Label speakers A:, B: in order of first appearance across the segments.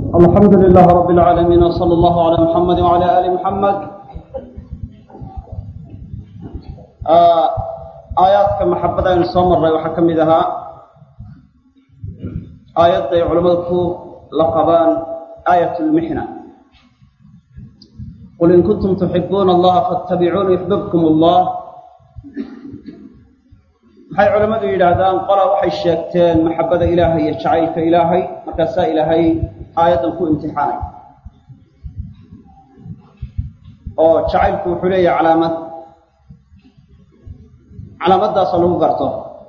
A: الحمد لله رب العالمين وصلى الله على محمد وعلى آل محمد aayaadka maxabada aynu soo marray waxaa ka mid ahaa aayadda ay culammadu ku la qabaan aayat lmixna qul in kuntum tuxibuuna allaha faatabicuuni yuxbibkum allah waxay culammadu yidhaahdaan qola waxay sheegteen maxabada ilaahay iyo jacaylka ilaahay markaasaa ilaahay aayaddan ku imtixaanay oo jacaylku wuxuu leeyahay calaamad calaamaddaasoo lagu garto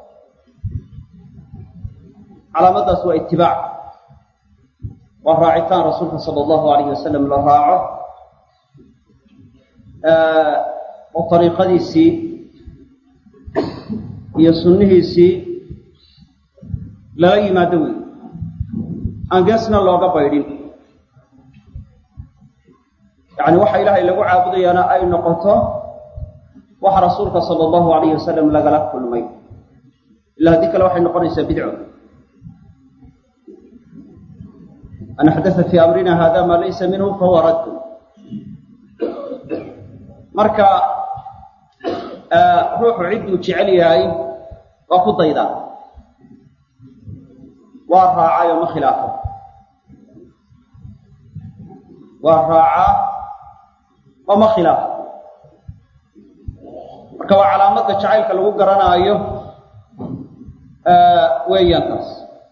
A: calaamaddaas waa itibaac waa raacitaan rasuulka sala allahu alayhi wasalam la raaco oo dariiqadiisii iyo sunnihiisii lala yimaado wey aan geesna looga baydhin yacni waxa ilaahay lagu caabudayaana ay noqoto waxa rasuulka sala allahu alayhi wasalam lagala kulmay ila haddii kale waxay noqonaysaa bidco an axdatha fii amrina hada maa laysa minhu fahuwa raddu marka ruuxu cidduu jecel yahay waa ku daydaa waa raacay oo ma khilaafo waa raacaa oo ma khilaafo marka waa calaamadda jacaylka lagu garanaayo weeyaan taas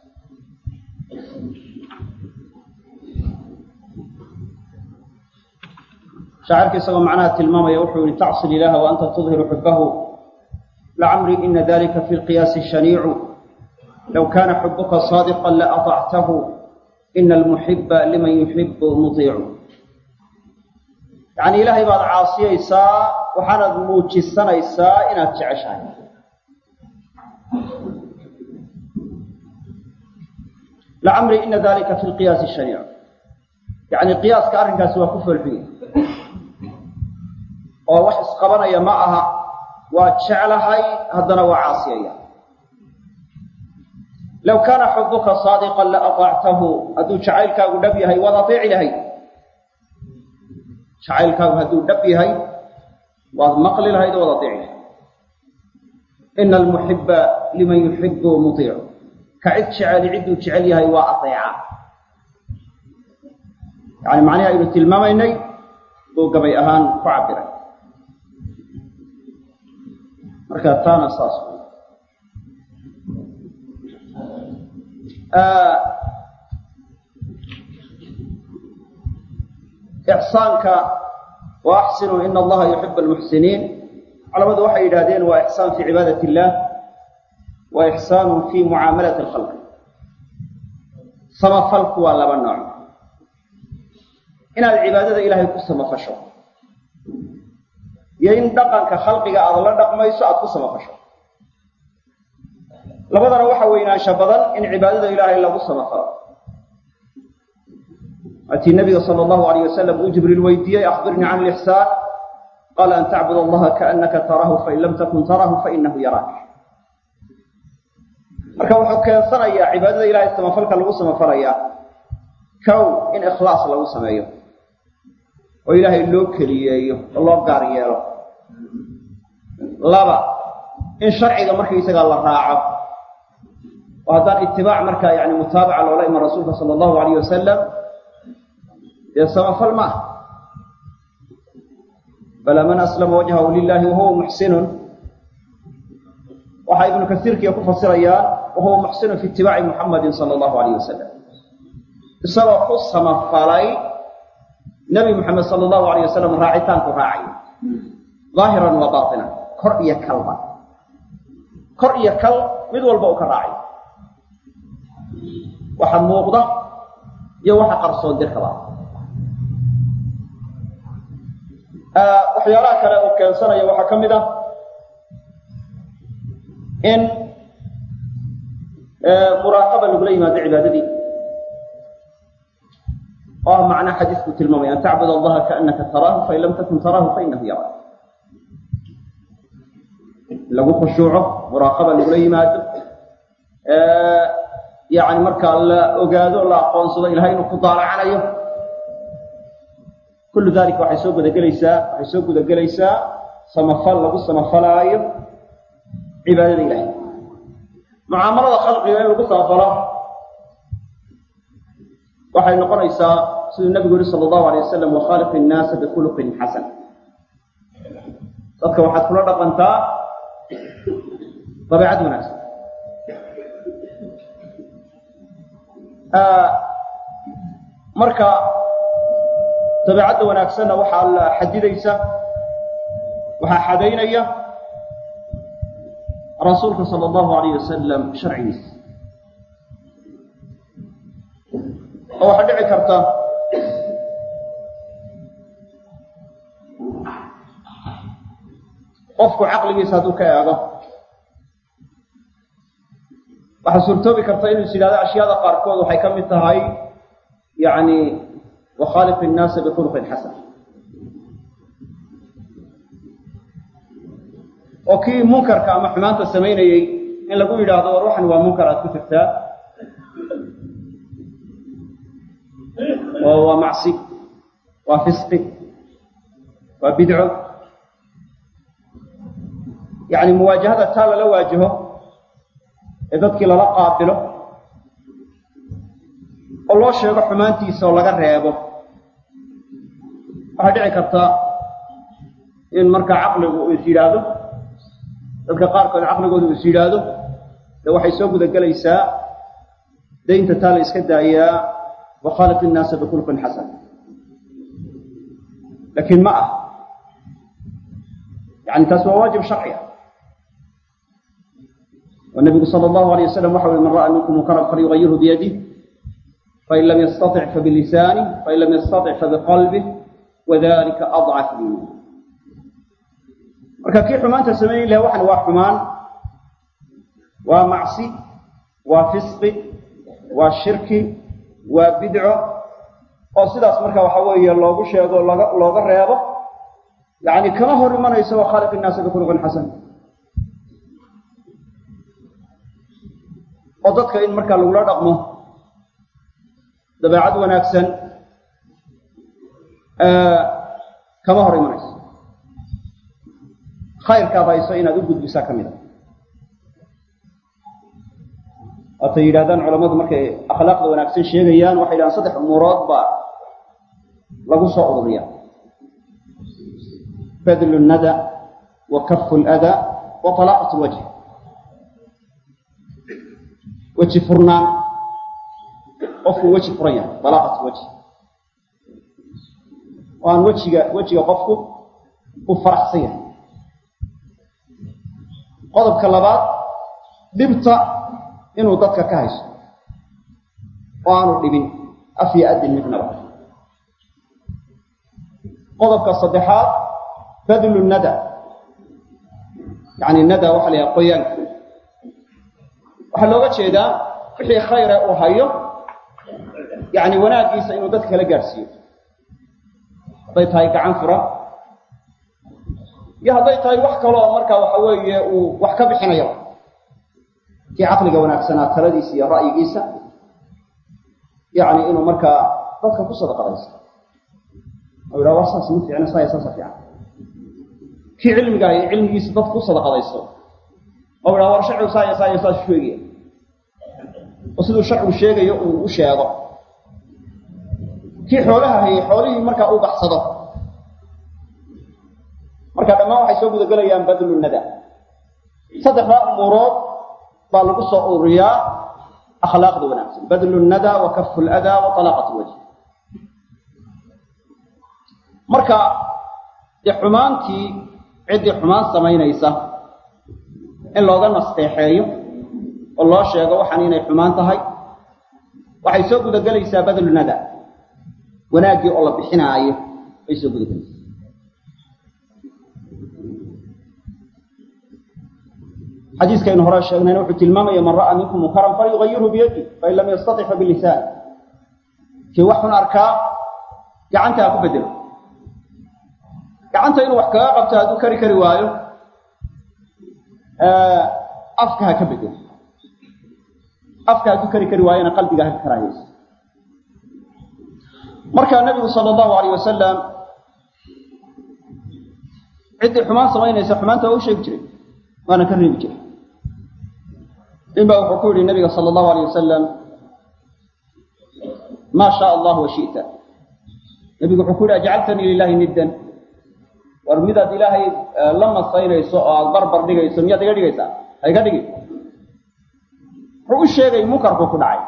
A: shaacirka isagoo macnaha tilmaamaya wuxuu yihi tacsil ilaaha wa anta tudhiru xubahu lacamri ina dalika fi lqiyaasi shaniicu low kana xubuka saadiqa laatactahu ina almuxiba liman yuxibu mudiicu yacni ilaahay baad caasiyaysaa waxaanaad muujisanaysaa inaad jeceshahay lacamri ina dalika fi lqiyaasi shaniic yacni qiyaaska arrinkaasi waa ku foolxuye oo wax isqabanaya ma aha waa jeclahay haddana waa caasiyaya low kaana xubuka saadiqan la aطactahu hadduu jacaylkaagu dhab yahay waad ateeci lahayd jacaylkaagu hadduu dhab yahay waad maqli lahayd oo waad ateeci lahayd ina almuxiba liman yuxibu mudiicu ka cid jeceli cidduu jecel yahay waa ateeca yani macnihi aynu tilmaamaynay buu gabay ahaan ku cabiray marka taana saas ixsaanka wa axsinuu ina allaha yuxibu almuxsiniin culamadu waxay yidhahdeen waa ixsaan fii cibaadat illah wa ixsaanu fii mucaamalati alkhalqi samafalku waa laba nooc inaad cibaadada ilaahay ku samafasho iyo in dhaqanka khalqiga aada la dhaqmayso aada ku samafasho labadana waxa weynaansha badan in cibaadada ilaahay lagu samafalo atii nabiga sala allahu alayh wasalam uu jibriil weydiiyey akhbirnii can lixsaan qaala an tacbud allaha kaannaka taraahu fain lam takun taraahu fainahu yaraak marka wuxuu keensanayaa cibaadada ilahay samafalka lagu samafalayaa kow in ikhlaas lagu sameeyo oo ilaahay loo keliyeeyo oo loo gaar yeelo laba in sharciga markaysagaa la raaco oo haddaan itibaac markaa yani mutaabaca loola iman rasuulka sala allahu alayh wasalam dee samafal ma ah bala man aslama wajhahu lilahi wahuwa muxsinun waxaa ibnu kasiirkiiya ku fasirayaan wahuwa muxsinun fi itibaaci muxamadin sala allahu alayh wasalam isagoo ku samafalay nabi muxamed sala allahu alayh wasalam raacitaanku raacay daahiran wa baatinan kor iyo kalba kor iyo kal mid walba u ka raacay waxa muuqda iyo waxa qarsoon dirkaba waxyaalaha kale uu keensanaya waxaa ka mid ah in muraaqaba lagula yimaado cibaadadii oo ah macnaa xadiisku tilmaamaya an tacbud allaha kaannaka taraahu fain lam takun taraahu fainahu yaraak lagu khushuuco muraaqaba lagula yimaado yani markaa la ogaado la aqoonsado ilahay inuu ku daalacanayo kullu dalika waxay soo gudagelaysaa waxay soo gudagelaysaa samafal lagu samafalaayo cibaadada ilahay mucaamalada khalqiga in lagu samafalo waxay noqonaysaa siduu nabigu yihi sala allahu alay wasalam wakhaaliq innaasa bikhuluqin xasan dadka waxaad kula dhaqantaa dabeecad wanaagsan marka dabeecadda wanaagsanna waxaa la xadidaysa waxaa xadaynaya rasuulka sala allahu alayh wasalam sharcigiisa oo waxaa dhici karta qofku caqligiisa hadduu ka eego waxaa suurtoobi karta inuu is yidhahdo ashyaada qaarkood waxay ka mid tahay yani wakhaaliq innaasa bikhuluqin xasan oo kii munkarka ama xumaanta samaynayey in lagu yidhaahdo war waxan waa munkar aad ku jirtaa oo waa macsi waa fisqi waa bidco yani muwaajahada taa lala waajaho ee dadkii lala qaabilo oo loo sheego xumaantiisa oo laga reebo waxaa dhici karta in markaa caqligu uu is yidhaahdo dadka qaarkood caqligooda uu is yidhaahdo dee waxay soo gudagelaysaa daynta taa la iska daayaa wakhaaliq innaasa bikhulqin xasan laakiin ma ah yani taas waa waajib sharci ah والنبي صلى الله عليه وسلم وحول من رأى منكم منكرا فليغيره بيده فإن لم يستطع فبلسانه فإن لم يستطع فبقلبه وذلك أضعف الإيمان marka kii xumaanta samayn laha waxan waa xumaan waa macsi waa fisqi waa shirki waa bidco oo sidaas marka waxa weeye loogu sheego looga looga reebo yani kama hor imanayso wa khaaliq innaasa bikhuluqin xasan oo dadka in markaa lagula dhaqmo dabeecad wanaagsan kama hor imanayso khayrkaad hayso inaad u gudbisaa ka mid a waatay yidhahdaan culammadu markay akhlaaqda wanaagsan sheegayaan waxay yidhahdaan saddex umuurood baa lagu soo ururiya badlu nada wa kafu lada wa talaaqat lwajh weji furnaan qofku weji furan yahay dalaaqat wajhi oo aan wejiga wejiga qofku u faraxsan yahay qodobka labaad dhibta inuu dadka ka hayso oo aanu dhibin af iyo adin midnaba qodobka saddexaad badlu nada yacni nada waxa la yahay qoyaanka waxaa looga jeedaa wixii khayre uu hayo yani wanaaggiisa inuu dadka kala gaadhsiiyo hadday tahay gacan furan iyo hadday tahay wax kaloo markaa waxa weeye uu wax ka bixinayo kii caqliga wanaagsanaa taladiisa iyo ra'yigiisa yani inuu markaa dadka ku sadaqadaysto oo yidhaha war saas ma fiicna saaya saasa fiican kii cilmiga iyo cilmigiisa dadka ku sadaqadaysto oo yidhaha war sharcigu saaya saaya saas sheegaya oo siduu sharcigu sheegayo uu u sheego kii xoolaha hayay xoolihii markaa uu baxsado marka dhammaan waxay soo gudagelayaan badlu nada saddexdaa umuurood baa lagu soo ururiyaa akhlaaqda wanaagsan badlu nada wa kafu ladaa wa talaaqat lwajh marka dee xumaantii ciddii xumaan samaynaysa in looga nasteexeeyo oo loo sheego waxaan inay xumaan tahay waxay soo gudagelaysaa badlu nada wanaaggii oo la bixinaayo ay soo gudagelaysaa xadiiskaynu hore sheegnayna wuxuu tilmaamaya man ra'aa minkum munkaran falyugayirhu biyadi fain lam yastatic fabilisaan kii wax xun arkaa gacanta ha ku bedelo gacanta inuu wax kaga qabto hadduu kari kari waayo afka ha ka bedelo afka hadduu kari kari waayana qalbiga ha karaahayso markaa nebigu sala allahu alayh wasalam ciddii xumaan samaynaysa xumaanta waa u sheegi jiray waana ka reebi jiray nin baa wuxuu ku yidhi nabiga sala allahu alayh wasalam maa shaa allah wa shi'ta nebigu wuxuu ku yidhi ajcaltanii lilahi niddan war midaad ilaahay la masaynayso oo aada barbar dhigayso miyaad iga dhigaysaa ha iga dhigi wuxuu u sheegay munkarku ku dhacay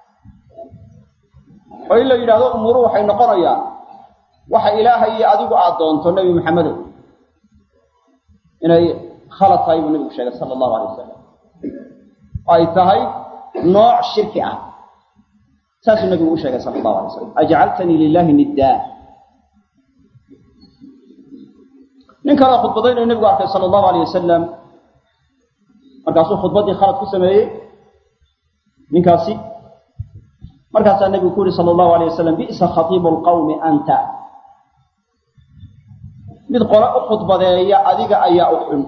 A: oo in la yidhahdo umuuru waxay noqonayaan waxa ilaahay iyo adigu aad doonto nebi maxamedow inay khalad tahay buu nebigu sheegay sala allahu alay wasalam ay tahay nooc shirki ah saasuu nebigu u sheegay sala allahu alay wasalam ajcaltanii lilahi niddaa nin kaleo khudbadaynayo nebigu arkay sala allahu alayh wasalam markaasuu khudbaddii khalad ku sameeyey ninkaasi markaasaa nebigu ku yihi sala allahu alayh wasalam bi'sa khatiibu lqawmi anta mid qole u khudbadeeya adiga ayaa u xun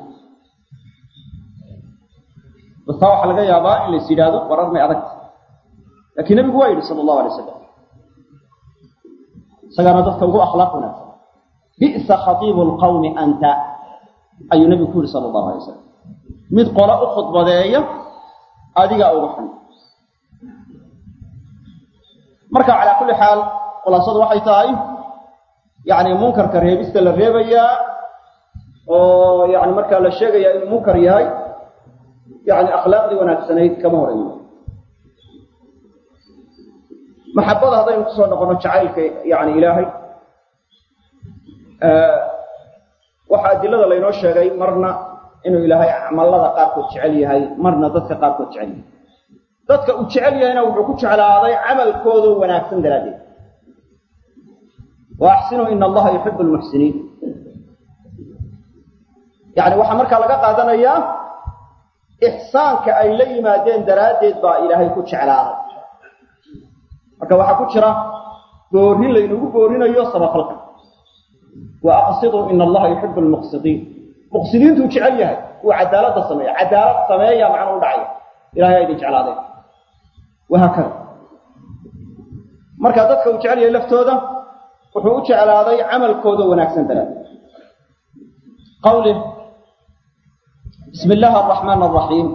A: bastaa waxaa laga yaabaa in lais yidhaahdo warar may adagta laakiin nebigu waa yidhi sala allahu alay wasalam isagaana dadka ugu akhlaaq wanaagsan bi'sa khatiibu lqawmi anta ayuu nebigu ku yihi sala allahu alay wasalam mid qole u khudbadeeya adigaa uga xun marka calaa kulli xaal khulaasadu waxay tahay yacni munkarka reebista la reebayaa oo yani markaa la sheegayaa inuu munkar yahay yani akhlaaqdii wanaagsanayd kama horeeyo maxabada haddaynu kusoo noqono jacaylka yani ilaahay waxaa adilada laynoo sheegay marna inuu ilaahay acmalada qaarkood jecel yahay marna dadka qaarkood jecel yahay dadka uu jecel yahayna wuxuu ku jeclaaday camalkoodo wanaagsan daraaddeed wa axsinuu ina allaha yuxibu lmuxsiniin yani waxaa markaa laga qaadanayaa ixsaanka ay la yimaadeen daraaddeed baa ilaahay ku jeclaaday marka waxaa ku jira boorin laynagu boorinayo sabafalka wa aqsiduu ina allaha yuxibu lmuqsidiin muqsidiintuu jecel yahay uu cadaaladda sameeya cadaalad sameeya macna u dhacaya ilahay aa idin jeclaadeen wahaakada marka dadka uu jecel yahay laftooda wuxuu u jeclaaday camalkooda wanaagsan daraaddeed qawlih bismi illaahi araxmaan araxiim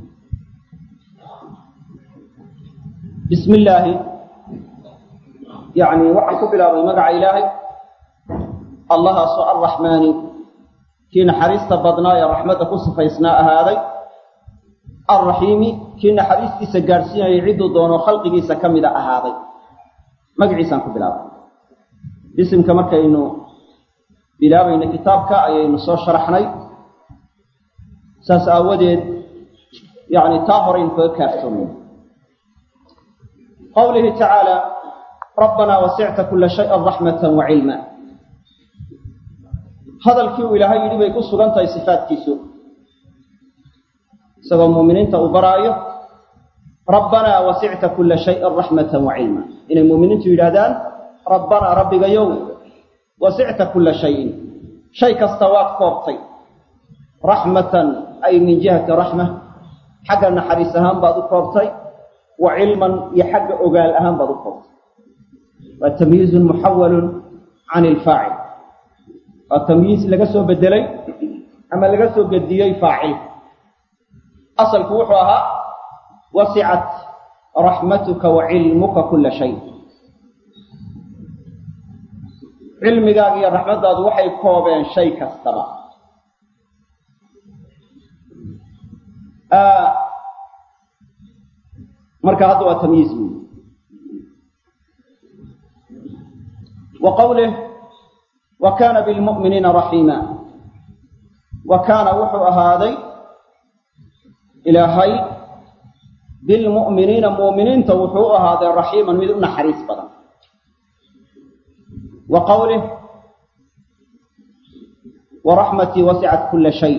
A: bismi illaahi yani waxaan ku bilaabay magaca ilaahay allahaasoo arraxmaani kii naxariista badnaa ee raxmadda ku sifaysnaa ahaaday alraxiimi kii naxariistiisa gaadhsiinayay cidduu doono khalqigiisa ka mida ahaaday magaciisaan ku bilaabay bisimka markaynu bilaabayna kitaabka ayaynu soo sharaxnay saas aawadeed yani taa horaynu kaga kaaftoomay qawlihi tacaala rabbanaa wasicta kula shayan raxmatan wa cilma hadalkii uu ilaahay yidhi bay ku sugan tahay sifaadkiisu isagoo muuminiinta uu baraayo rabbanaa wasicta kula shayan raxmatan wa cilma inay muuminiintu yidhaahdaan rabbanaa rabbigayow wasicta kula shayin shay kasta waad koobtay raxmatan ay min jihati raxma xagga naxariis ahaan baad u koobtay wa cilman iyo xagga ogaal ahaan baad u koobtay waa tamyiizun muxawalun can ilfaacil waa tamyiis laga soo bedelay ama laga soo gediyey faacil asalku wuxuu ahaa wasicat raxmatuka wa cilmuka kula shay cilmigaaga iyo raxmaddaadu waxay koobeen shay kastaba marka hadda waa tamyiiz wey wa qawlih wa kaana bilmu'miniina raxiima wa kaana wuxuu ahaaday ilaahay bilmu'miniina mu'miniinta wuxuu u ahaaday raxiiman mid u naxariis badan wa qawlih waraxmatii wasicat kula shay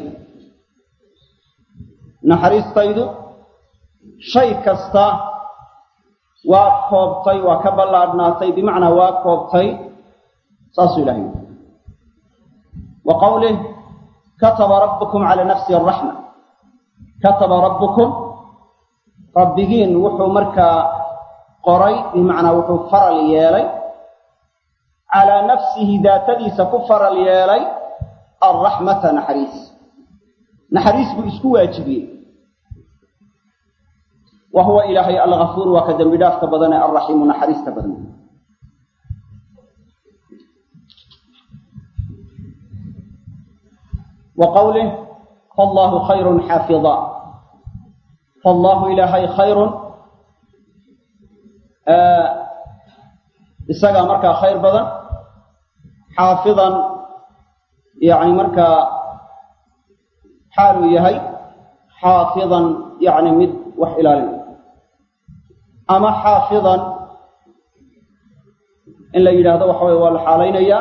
A: naxariistaydu shay kasta waa koobtay waa ka ballaadhnaatay bimacnaa waa koobtay saasuu ilahay yidhi wa qawlih kataba rabbukum cala nafsi araxma kataba rabbukum rabbigiin wuxuu markaa qoray bimacnaa wuxuu faral yeelay calaa nafsihi daatadiisa ku faral yeelay alraxmata naxariis naxariis buu isku waajibiyey wa huwa ilaahay algafuur waa ka dembi dhaafka badan ee alraxiimu naxariista badan wa qawlih fallaahu khayrun xaafida fallaahu ilaahay khayrun isagaa markaa khayr badan xaafidan yani markaa xaaluu yahay xaafidan yani mid wax ilaalinaya ama xaafidan in la yidhaahdo waxa weye waa la xaalaynayaa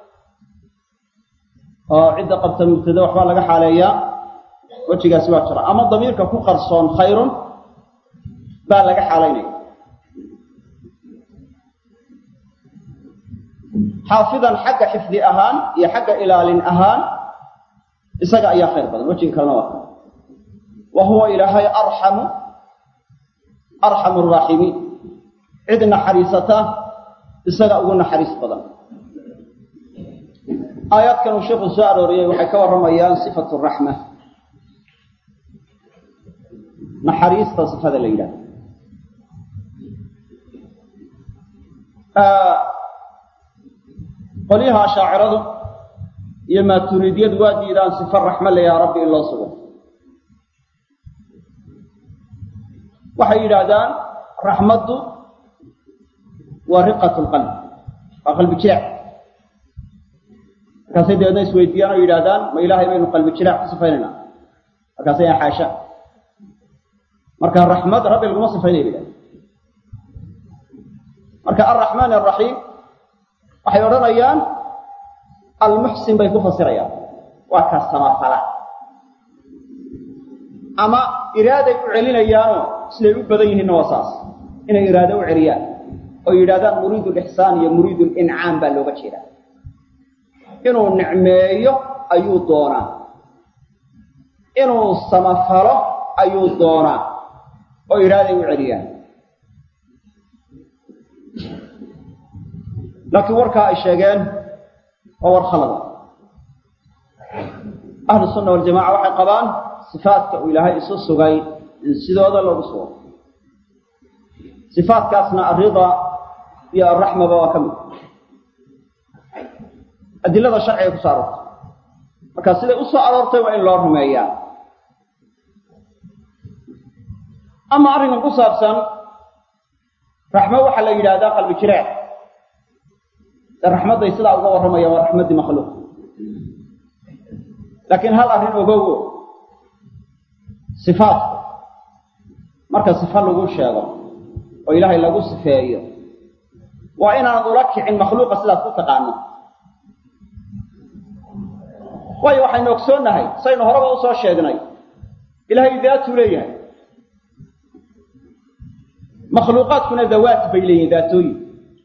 A: oo cidda qabta mubtada waxbaa laga xaaleeyaa wejigaasi waa jira ama damiirka ku qarsoon khayrun baa laga xaalaynaya xaafidan xagga xifdi ahaan iyo xagga ilaalin ahaan isaga ayaa khayr badan wejiga kalena waa kale wa huwa ilaahay arxamu arxamu araaximiin cid naxariisata isaga ugu naxariis badan aayaadkan uu sheikhu soo arooriyey waxay ka warramayaan sifatu raxma naxariista sifada la yidhahdo qolyaha ashaaciradu iyo maaturiidyadu waa diidaan sifa raxma le yaa rabbi in loo sugo waxay yidhaahdaan raxmaddu waa riqat lqalb waa qalbi jileec markaasay dabeedna isweydiiyaan oo yidhahdaan ma ilaahay baynu qalbi jileec ku sifaynayna markaasay yaa xaasha marka raxmad rabbi laguma sifaynaya yidhahda marka alraxmaan araxiim waxay odhanayaan almuxsin bay ku fasirayaan waa ka samafala ama iraaday u celinayaanoo siday u badan yihiinna waa saas inay iraado u celiyaan oo yidhahdaan muriidu lixsaan iyo muriidu lincaam baa looga jeedaa inuu nicmeeyo ayuu doonaa inuu samafalo ayuu doonaa oo iraaday u celiyaan laakiin warkaa ay sheegeen waa war khalada ahlu sunna waljamaca waxay qabaan sifaadka uu ilaahay isu sugay in sidooda loogu sugo sifaadkaasna alrida iyo alraxmaba waa ka mid adilada sharciga ku soo aroortay marka siday u soo aroortay waa in loo rumeeyaa ama arrinkan ku saabsan raxmo waxaa la yidhaahdaa qalbi jireec raxmadday sidaa uga warramayaan waa raxmaddii makhluuq laakiin hal arrin ogowo sifaadku marka sifa lagu sheego oo ilaahay lagu sifeeyo waa inaanad ula kicin makhluuqa sidaad ku taqaano waayo waxaynu ogsoonnahay saynu horeba usoo sheegnay ilaahay daatuu leeyahay makhluuqaadkuna dawaat bay leeyihin daatooyin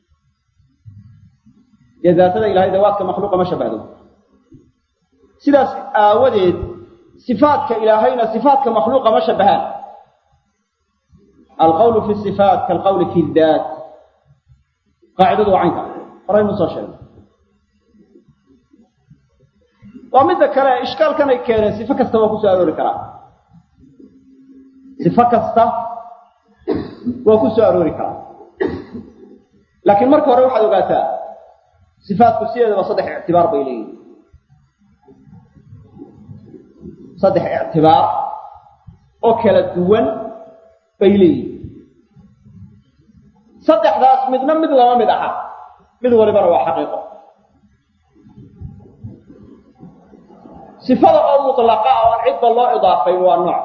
A: dee daatada ilahay dawaadka makhluuqa ma shabahdo sidaas aawadeed sifaadka ilaahayna sifaadka makhluuqa ma shabahaan alqawlu fi sifaat kaalqawli fi daat qaacidadu waa caynka horaynu soo sheegnay waa midda kale ishkaalkan ay keeneen sifo kasta waa ku soo aroori karaa sifo kasta waa ku soo aroori karaa laakiin marka hore waxaad ogaataa sifaatku sideedaba saddex ictibaar bay leeyihin saddex ictibaar oo kala duwan bay leeyihin saddexdaas midna mid lama mid aha mid walibana waa xaqiiqo sifada oo mutlaqa ah oo aan cidba loo idaafayn waa nooc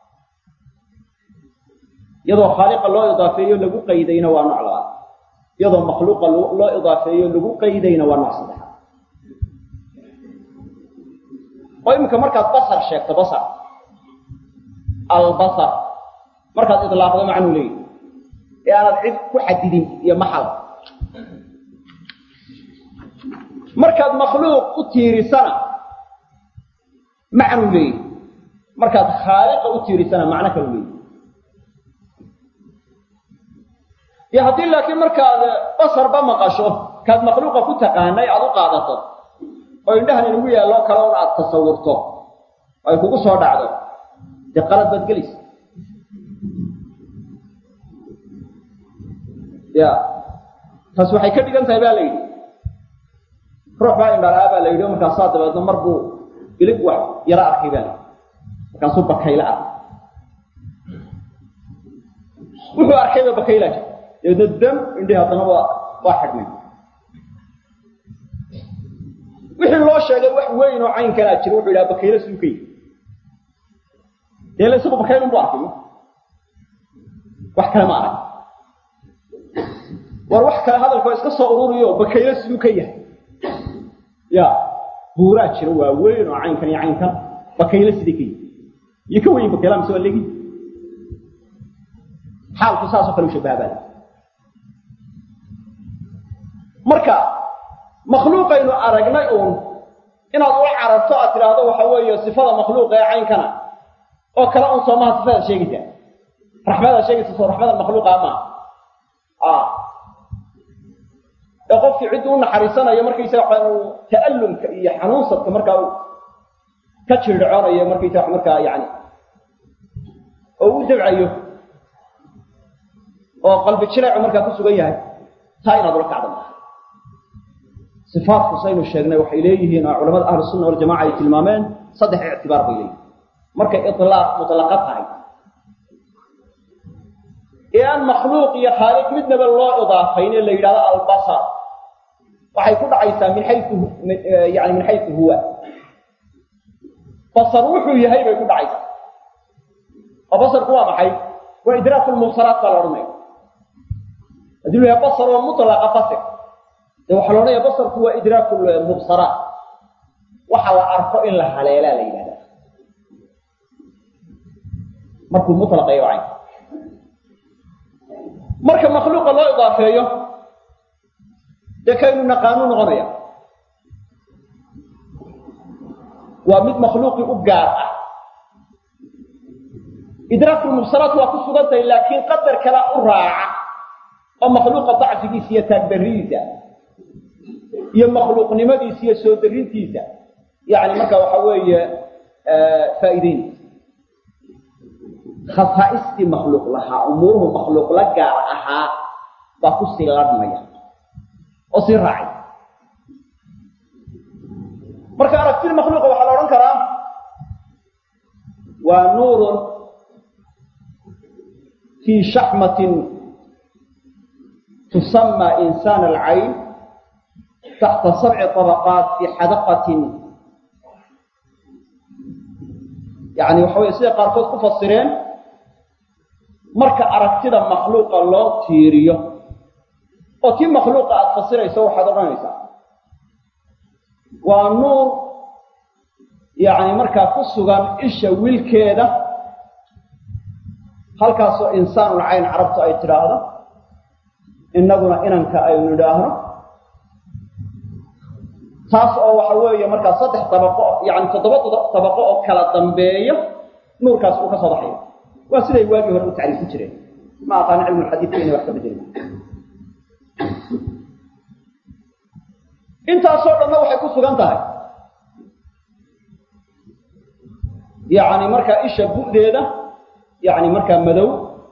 A: iyadoo khaaliqa loo idaafeeyo lagu qaydayna waa nooc labaad iyadoo makhluuqa loo idaafeeyo lagu qaydayna waa nooc saddexaad oo iminka markaad basar sheegto basar albasar markaad idlaaqdo macnuu leeyahy ee aanad cid ku xadidin iyo maxal markaad makhluuq u tiirisana macnuu leeyahy markaad khaaliqa u tiirisana macno kalu leeyahy iyo haddii laakiin markaad basarba maqasho kaad makhluuqa ku taqaanay aad u qaadato oo indhahan inagu yaallo kale un aad tasawurto ay kugu soo dhacdo dee qalad baad gelaysa ya taas waxay ka dhigan tahay ba la yidhi ruux baa indhalaa baa la yidhi markaasaa dabeedna mar buu ilig wax yaro arkay baa la yidhi markaasuu bakayla arkay wuxuu arkayba bakayla jir dabeedna dam indhihi haddana waa waa xidhnay wixii loo sheegay wax weyn oo caynkanaa jira wuxuu yidhaha bakayla suukay dee la isagu bakaylun bu arkay wax kale ma arag war wax kale hadalkao iska soo ururiyo bakaylo siduu ka yahay ya buuraa jira waa weyn oo caynkan iyo caynkan bakaylo sidii ka yahay iyo ka weyn bakayla mise waa legi xaalku saasoo kale u shabahabaa marka makhluuqaynu aragnay uun inaad ula carabto aad tidhaahdo waxa weeye sifada makhluuqa ee caynkana oo kale un soomaha sifadaad sheegaysaa raxmadaad sheegaysa soo raxmada makhluuqa maa ee qofkii cidduu u naxariisanayo markaysaga waxaan uu ta'allumka iyo xanuunsadka markaa uu ka jirdhacoonayo markaysaga wax markaa yani oo u dabcayo oo qalbi jileecu markaa ku sugan yahay taa inaad ula kacda maaha sifaatku saynu sheegnay waxay leeyihiin oo culamada ahlu sunna waljamaca ay tilmaameen saddex ictibaar bay leeyihin markay ilaaq mutlaqa tahay ee aan makhluuq iyo khaaliq midnaba loo idaafayn ee la yidhahdo albasar waxay ku dhacaysaa min xayu yani min xayu huwa basar wuxuu yahay bay ku dhacaysaa oo basarku waa maxay waa idraaku lmubsaraat baa la odhanaya haddii lu yahay basar oo mutlaqa fasir dee waxaa la odhanaya basarku waa idraaku lmubsaraat waxa la arko in la haleelaa la yidhahda markuu mutlaqayo cayn marka makhluuqa loo idaafeeyo dee kaynu naqaanu noqonaya waa mid makhluuqii u gaar ah idraakulmubsaraat waa ku sugan tahay laakiin qadar kala u raaca oo makhluuqa dacfigiisa iyo taagdarridiisa iyo makhluuqnimadiisa iyo soo darintiisa yani marka waxa weeye faa'iideynaysa khasaa'istii makhluuq lahaa umuuruhu makhluuq la gaar ahaa baa ku sii ladhmaya oo sii raacay marka aragtida makhluuqa waxaa la odhan karaa waa nuurun fii shaxmatin tusama insaan alcayn taxta sabci طabaqaat fi xadaqatin yani waxa weye siday qaarkood ku fasireen marka aragtida makhluuqa loo tiiriyo oo tii makhluuqa aada fasirayso waxaad odhanaysaa waa nuur yacni markaa ku sugan isha wilkeeda halkaasoo insaanul cayn carabtu ay tidhaahdo innaguna inanka aynu idhaahno taas oo waxa weeye markaa saddex dabaqo yani toddoba dabaqo oo kala dambeeya nuurkaas uu ka soo baxayo waa siday waagii hore u tacriifin jireen ma aqaano cilmulxadiidka inay wax ka bedelin intaasoo dhanna waxay ku sugan tahay yacni markaa isha bu'deeda yacni markaa madow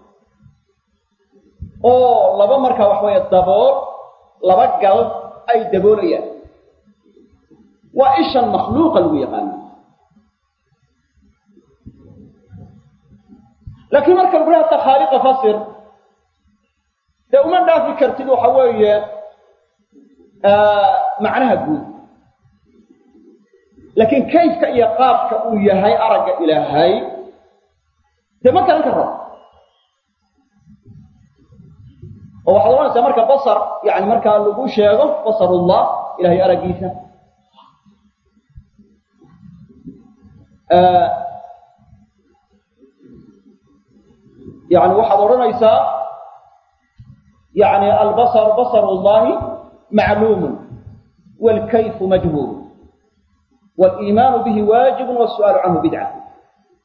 A: oo laba markaa waxa weeye dabool laba gal ay daboolayaan waa ishan makhluuqa lagu yaqaano laakiin marka lagu hata khaaliqa fasir dee uma dhaafi kartid waxa weeye macnaha guud laakiin kayfka iyo qaabka uu yahay aragga ilaahay dee ma garan karo oo waxaad ohanaysaa marka basar yani markaa lagu sheego basarullah ilahay araggiisa yani waxaad odhanaysaa yani albasar basar llahi macluumun wاlkayfu majhuul wاliimaanu bihi waajibu wالsu'aalu canhu bidca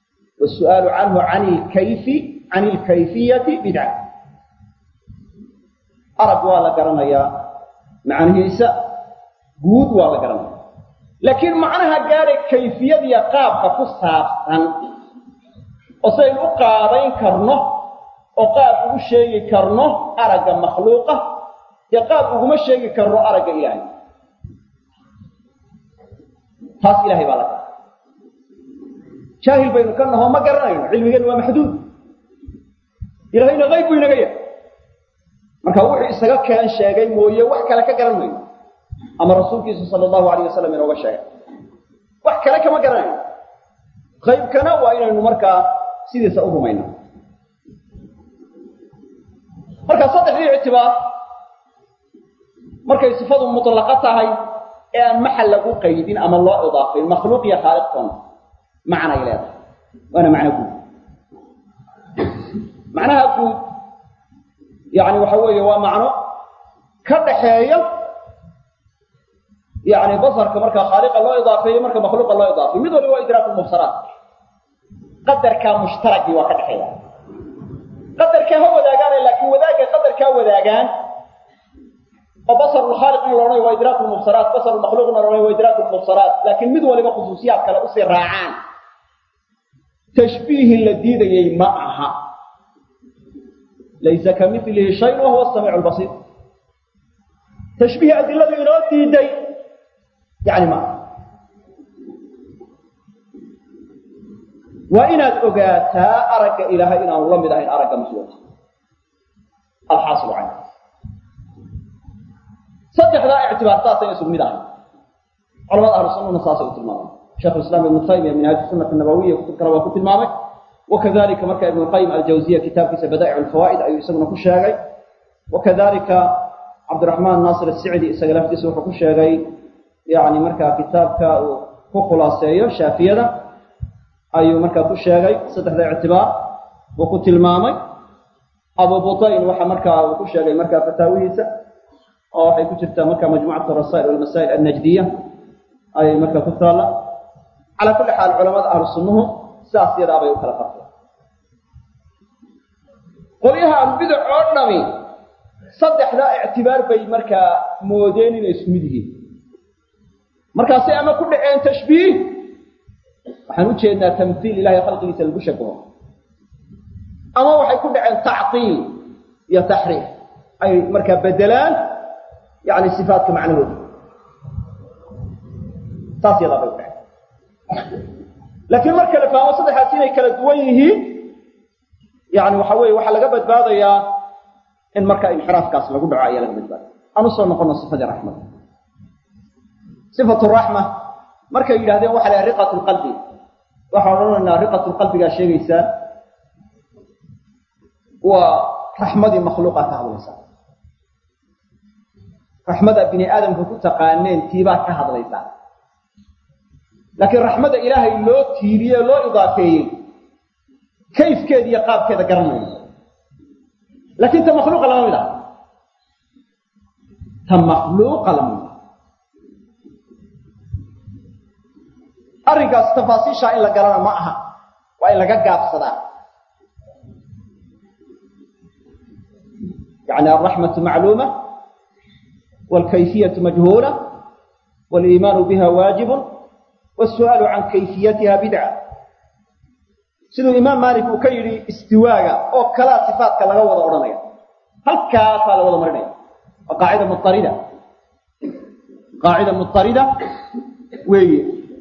A: wالsu'aalu canhu an lkayfi can اlkayfiyati bidca arag waa la garanayaa macnihiisa guud waa la garanaya laakiin macnaha gaadhay kayfiyadiya qaabka ku saabsan oo saynu u qaabayn karno oo qaab ugu sheegi karno aragga makhluuqa dee qaab uguma sheegi karno aragga ilaahay taas ilahay baa la gara jaahil baynu ka naho ma garanayno cilmigeennu waa maxduud ilahayna qayb buu inaga yahay marka wuxuu isaga keen sheegay mooye wax kale ka garan mayno ama rasuulkiisu sala allahu alayh wasalam inooga sheegay wax kale kama garanayno qaybkana waa inaynu markaa sidiisa u rumayno marka saddexdii ictibaar markay sifadu mutlaqa tahay ee aan maxal lagu qaydin ama loo idaafayn makhluuq iyo khaaliqtoona macnay leedahay waana macno guud macnaha guud yani waxa weeye waa macno ka dhaxeeya yani basarka markaa khaaliqa loo idaafeeyo marka makhluuqa loo idaafeyo mid waliba waa idraak mubsaraat qadarkaa mushtaragii waa ka dhexeeya qadarkaa ha wadaagaane laakiin wadaagga qadarkaa wadaagaan oo basar lkhaaliqna la odhanayo waa idraak lmubsaraat basar makhluuqna la odhanayo waa idraak lmubsaraat laakiin mid waliba khusuusiyaad kale usii raacaan tashbiihi la diidayay ma aha laysa ka milihi shayun wa huwa samiicu lbasiir tashbiih adiladu inoo diiday yani ma aha waa inaad ogaataa aragga ilaahay inaanu la mid ahayn aragga makhluuqa alxaasilu canhu saddexdaa ictibaar saasay isug mid ahayn culamada ahlu sunnana saasay u tilmaamay sheekh islam ibnu taymiya minhaaj sunati nabawiya kutub kale waa ku tilmaamay wakadalika marka ibnu qayim aljawziya kitaabkiisa badaa'ic alfawaa'id ayuu isaguna ku sheegay wakadalika cabdiraxmaan naasir asicdi isaga laftiisa wuxuu ku sheegay yani markaa kitaabka uu ku khulaaseeyo shaafiyada ayuu markaa ku sheegay saddexda ictibaar uu ku tilmaamay abu butain waxa markaa uu ku sheegay markaa fataawihiisa oo waxay ku jirtaa marka majmucat rasaa'il walmasaa'il annajdiya ayay markaa ku taalla calaa kulli xaal culamada ahlu sunnuhu sidaas yadaa bay u kala fartay qolyaha albidac oo dhami saddexdaa ictibaar bay markaa moodeen inay isku mid yihiin markaasay ama ku dhaceen tashbiih waxaan u jeednaa tamhiil ilahay khalqigiisa lagu shabaho ama waxay ku dhaceen tactiil iyo taxriif ay markaa bedelaan yani sifaatka macnahooda saas yadaa bay u dhaceen laakiin marka la fahmo saddexaas inay kala duwan yihiin yani waxa weeye waxaa laga badbaadayaa in marka inxiraafkaas lagu dhaco ayaa laga badbaadaya aan usoo noqono sifadii raxmada sifatu raxma markay yidhahdeen waxa la riqat lqalbi waxaan odhanaynaa riqat lqalbigaa sheegaysaa waa raxmadii makhluuqaa ka hadlaysaa raxmada bini aadamka ku taqaaneen tiibaa ka hadlaysaa laakiin raxmada ilaahay loo tiiriyey loo idaafeeyey kayfkeeda iyo qaabkeeda garanayno laakiin ta makhluuqa lama mid ah ta makhluuqa lama mid ah arrinkaas tafaasiishaa in la garana ma aha waa in laga gaabsadaa yani alraxmatu macluuma waalkayfiyatu majhuula waaliimaanu biha waajibun wasu'aalu can kayfiyatiha bidca siduu imaam maalik uu ka yidhi istiwaaga oo kalaa sifaatka laga wada odhanaya halkaasaa la wada marinaya waa qaacida muarida qaacida mutarida weeye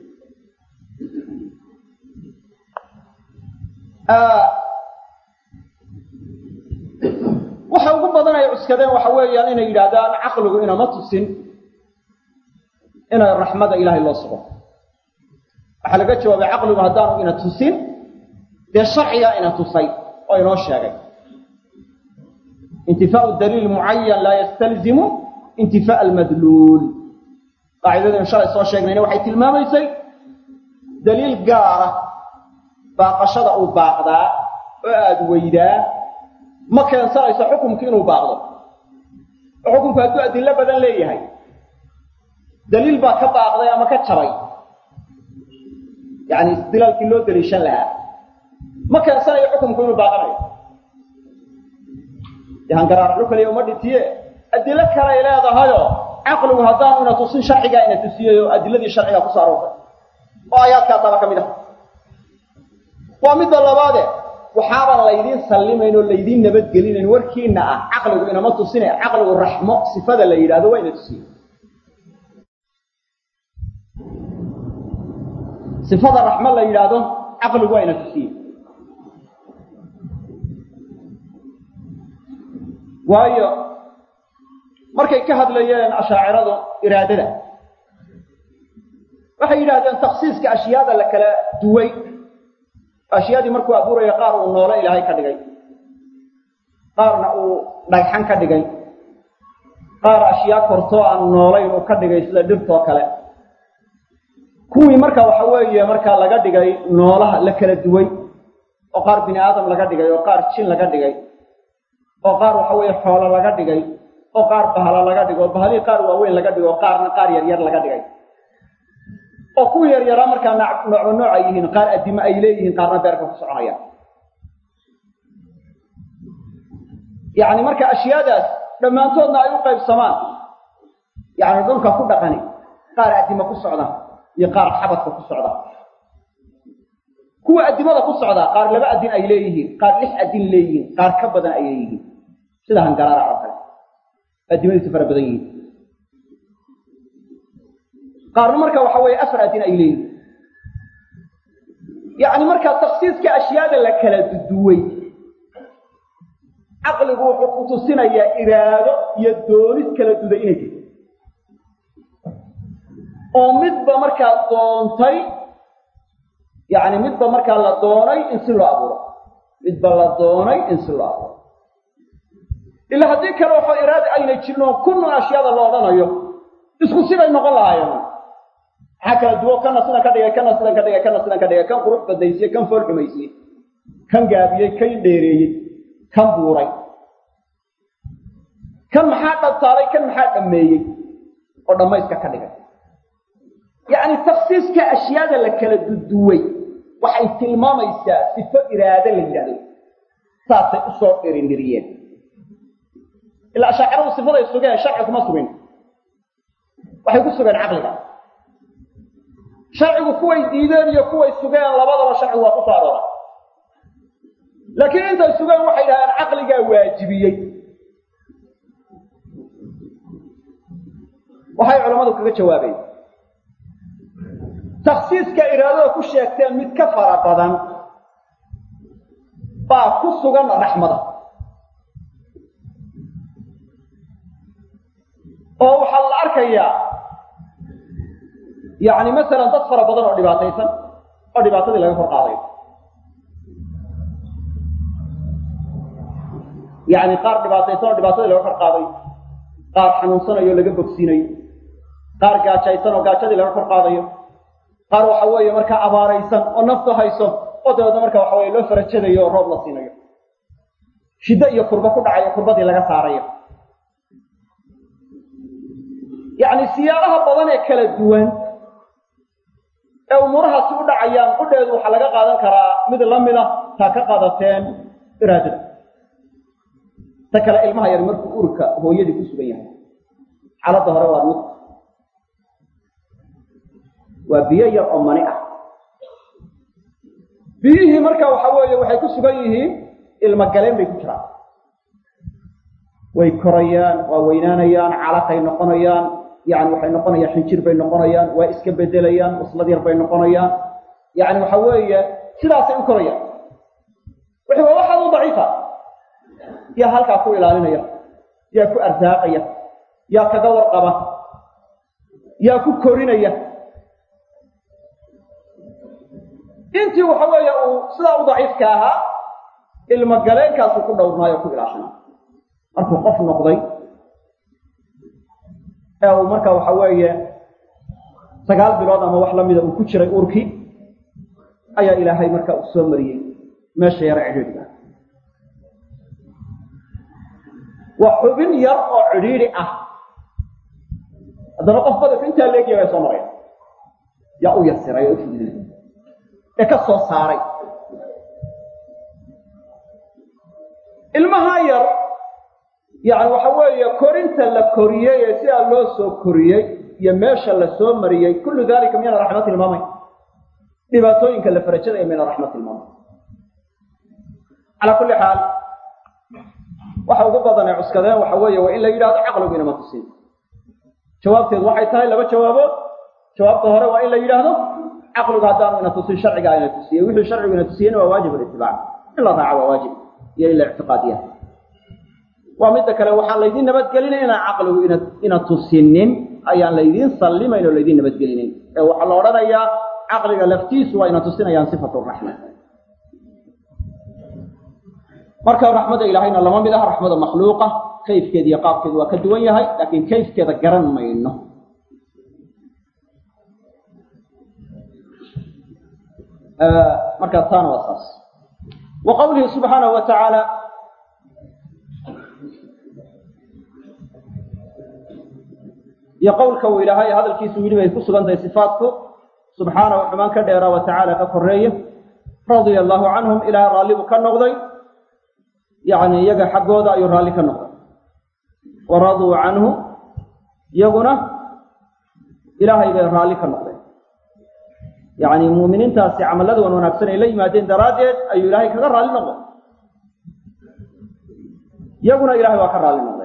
A: waxa ugu badan ay cuskadeen waxa weeyaan inay yidhaahdaan caqligu inama tusin inay raxmada ilaahay loo sugo waxaa laga jawaabay caqligu haddaanu ina tusin dee sharcigaa ina tusay oo inoo sheegay intifaau daliil mucayan laa yastalzimu intifaa almadluul qaacidadaynu shalay soo sheegnayna waxay tilmaamaysay daliil gaara baaqashada uu baaqdaa oo aada weydaa ma keensanayso xukumki inuu baaqdo oo xukumku hadduu adillo badan leeyahay daliil baa ka baaqday ama ka jabay yani isdilaalkii loo daliishan lahaa ma keensanayo xukumku inuu baaqanayo dee hangaraarcu kaliya uma dhitiye adilo kale ay leedahayoo caqligu haddaanu ina tusin sharcigaa ina tusiyey oo adiladii sharciga ku soo aroortay oo aayaadkaasaba ka mid ah waa midda labaade waxaaban laydiin sallimayn oo laydiin nabadgelinayn warkiina ah caqligu inama tusine caqligu raxmo sifada la yidhahdo waa ina tusiye sifada raxmo la yidhaahdo caqligu waa ina tusiye waayo markay ka hadlayeen ashaaciradu iraadada waxay yidhahdeen taksiiska ashyaada la kala duway ashyaadii markuu abuuraya qaar uu noole ilaahay ka dhigay qaarna uu dhagxan ka dhigay qaar ashyaa kortoo aan noolayn uu ka dhigay sida dhirtoo kale kuwii marka waxa weeye markaa laga dhigay noolaha la kala duway oo qaar bini aadam laga dhigay oo qaar jin laga dhigay oo qaar waxa weeye xoolo laga dhigay oo qaar bahalo laga dhigay oo bahalihii qaar waaweyn laga dhigay oo qaarna qaar yaryar laga dhigay oo kuwii yaryaraa markaa noocba nooc ay yihiin qaar addimo ay leeyihiin qaarna beerka ku soconayaan yacni marka ashyaadaas dhammaantoodna ay u qaybsamaan yacni dhulka ku dhaqani qaar addimo ku socda iyo qaar xabadka ku socda kuwa addimada ku socdaa qaar laba addin ay leeyihiin qaar lix addin leeyihiin qaar ka badan ay leeyihiin sida hangaraara oo kale addimadiisu fara badan yihiin qaarna marka waxa weeye afar addin ay leeyihiin yacni markaa taksiiska ashyaada la kala duduway caqligu wuxuu ku tusinayaa iraado iyo doonis kala duday inay jirto oo midba markaa doontay yacni midba markaa la doonay in si loo abuuro midba la doonay in si loo abuuro ilaa haddii kale waxaa iraada ayna jirin oo kunnun ashyaada la odhanayo isku siday noqon lahaayeen maxaa kala duwo kana sidan ka dhigay kana sidan ka dhigay kana sidan ka dhigay kan qurux badaysiye kan fool xumaysiye kan gaabiyey kan dheereeyey kan buuray kan maxaa dhabtaalay kan maxaa dhammeeyey oo dhammayska ka dhigay yacni taksiiska ashyaada la kala duduway waxay tilmaamaysaa sifo iraado la yidhahdo saasay usoo dhirindiriyeen ilaa ashaaciradu sifaday sugeen sharci kuma sugin waxay ku sugeen caqliga sharcigu kuway diideen iyo kuway sugeen labadaba sharcigu waa ku soo aroora laakiin intay sugeen waxay dhahdeen caqligaa waajibiyey waxay culammadu kaga jawaabeen taksiiska iraadada ku sheegteen mid ka fara badan baa ku sugan raxmada oo waxaa la arkayaa yacni masalan dad fara badan oo dhibaataysan oo dhibaatadii laga kor qaadayo yacni qaar dhibaataysan oo dhibaatadii laga kor qaadayo qaar xanuunsanayo o laga bogsiinayo qaar gaajaysan oo gaajadii laga kor qaadayo qaar waxa weeye markaa abaaraysan oo naftu hayso oo dabeedna marka waxa weye loo farajadayo oo roob la siinayo shiddo iyo kurbo ku dhacayo kurbadii laga saarayo yacni siyaabaha badan ee kala duwan ee umuurahaasi u dhacayaan qudheedu waxaa laga qaadan karaa mid la mida taa ka qaadateen iraadada ta kale ilmaha yar markuu urka hooyadii ku sugan yahay xaaladda hore waa nut waa biyo yar oo mani ah biyihii marka waxa weeye waxay ku sugan yihiin ilmogaleen bay ku jiraan way korayaan waa weynaanayaan calaqay noqonayaan yani waxay noqonayaan xinjir bay noqonayaan waa iska bedelayaan uslad yar bay noqonayaan yani waxa weeye sidaasay u korayaan wixii waa waxaad u daciifa yaa halkaa ku ilaalinaya yaa ku arsaaqaya yaa kaga warqaba yaa ku korinaya intii waxa weeye uu sidaa u daciifka ahaa ilmogaleenkaasuu ku dhowrnaayo ku ilaashana markuu qof noqday ee uu marka waxa weeye sagaal bilood ama wax lamida uu ku jiray uurkii ayaa ilaahay marka uu soo mariyey meesha yare cidhiidhiga waa xubin yar oo cidhiidhi ah haddana qof badalka intaa leegya baa soo maraya yaa u yasiray oo u fududey ee ka soo saaray ilmahaa yar yacni waxa weeye korinta la koriyey ee sidaa loo soo koriyey iyo meesha la soo mariyey kullu dalika miyana raxma tilmaamay dhibaatooyinka la farajadaya miyana raxma tilmaamay calaa kulli xaal waxa ugu badan ee cuskadeen waxa weeye waa in la yidhahdo caqligu inama tusin jawaabteedu waxay tahay laba jawaabood jawaabta hore waa in la yidhaahdo caqligu haddaanu ina tusin sharcigaa ina tusiyey wixii sharcigu ina tusiyeyna waa waajib litibaac in la raaco waa waajib iyo in la ictiqaadiya waa midda kale waxaan laydiin nabadgelinay inaan caqligu ina ina tusinin ayaan laydiin sallimayn oo laydiin nabadgelinayn ee waxaa la odhanayaa caqliga laftiisu waa ina tusinayaan sifatu raxma marka raxmadda ilaahayna lama mid ah raxmada makhluuqa kayfkeeda iyo qaabkeedu waa ka duwan yahay laakiin kayfkeeda garan mayno markaa taana waa saas wa qawlihi subxaanahu wa tacaala iyo qowlka uu ilaahay hadalkiisu yidhi bay ku sugan tahay sifaatku subxaanahu xumaan ka dheeraa wa tacaala ka koreeye radia allaahu canhum ilaahay raalli buu ka noqday yacni iyaga xaggooda ayuu raalli ka noqday wa raduu canhu iyaguna ilaahay bay raalli ka noqdeen yacni muuminiintaasi camallada wan wanaagsan ay la yimaadeen daraaddeed ayuu ilaahay kaga raalli noqday iyaguna ilahay waa ka raalli noqdeen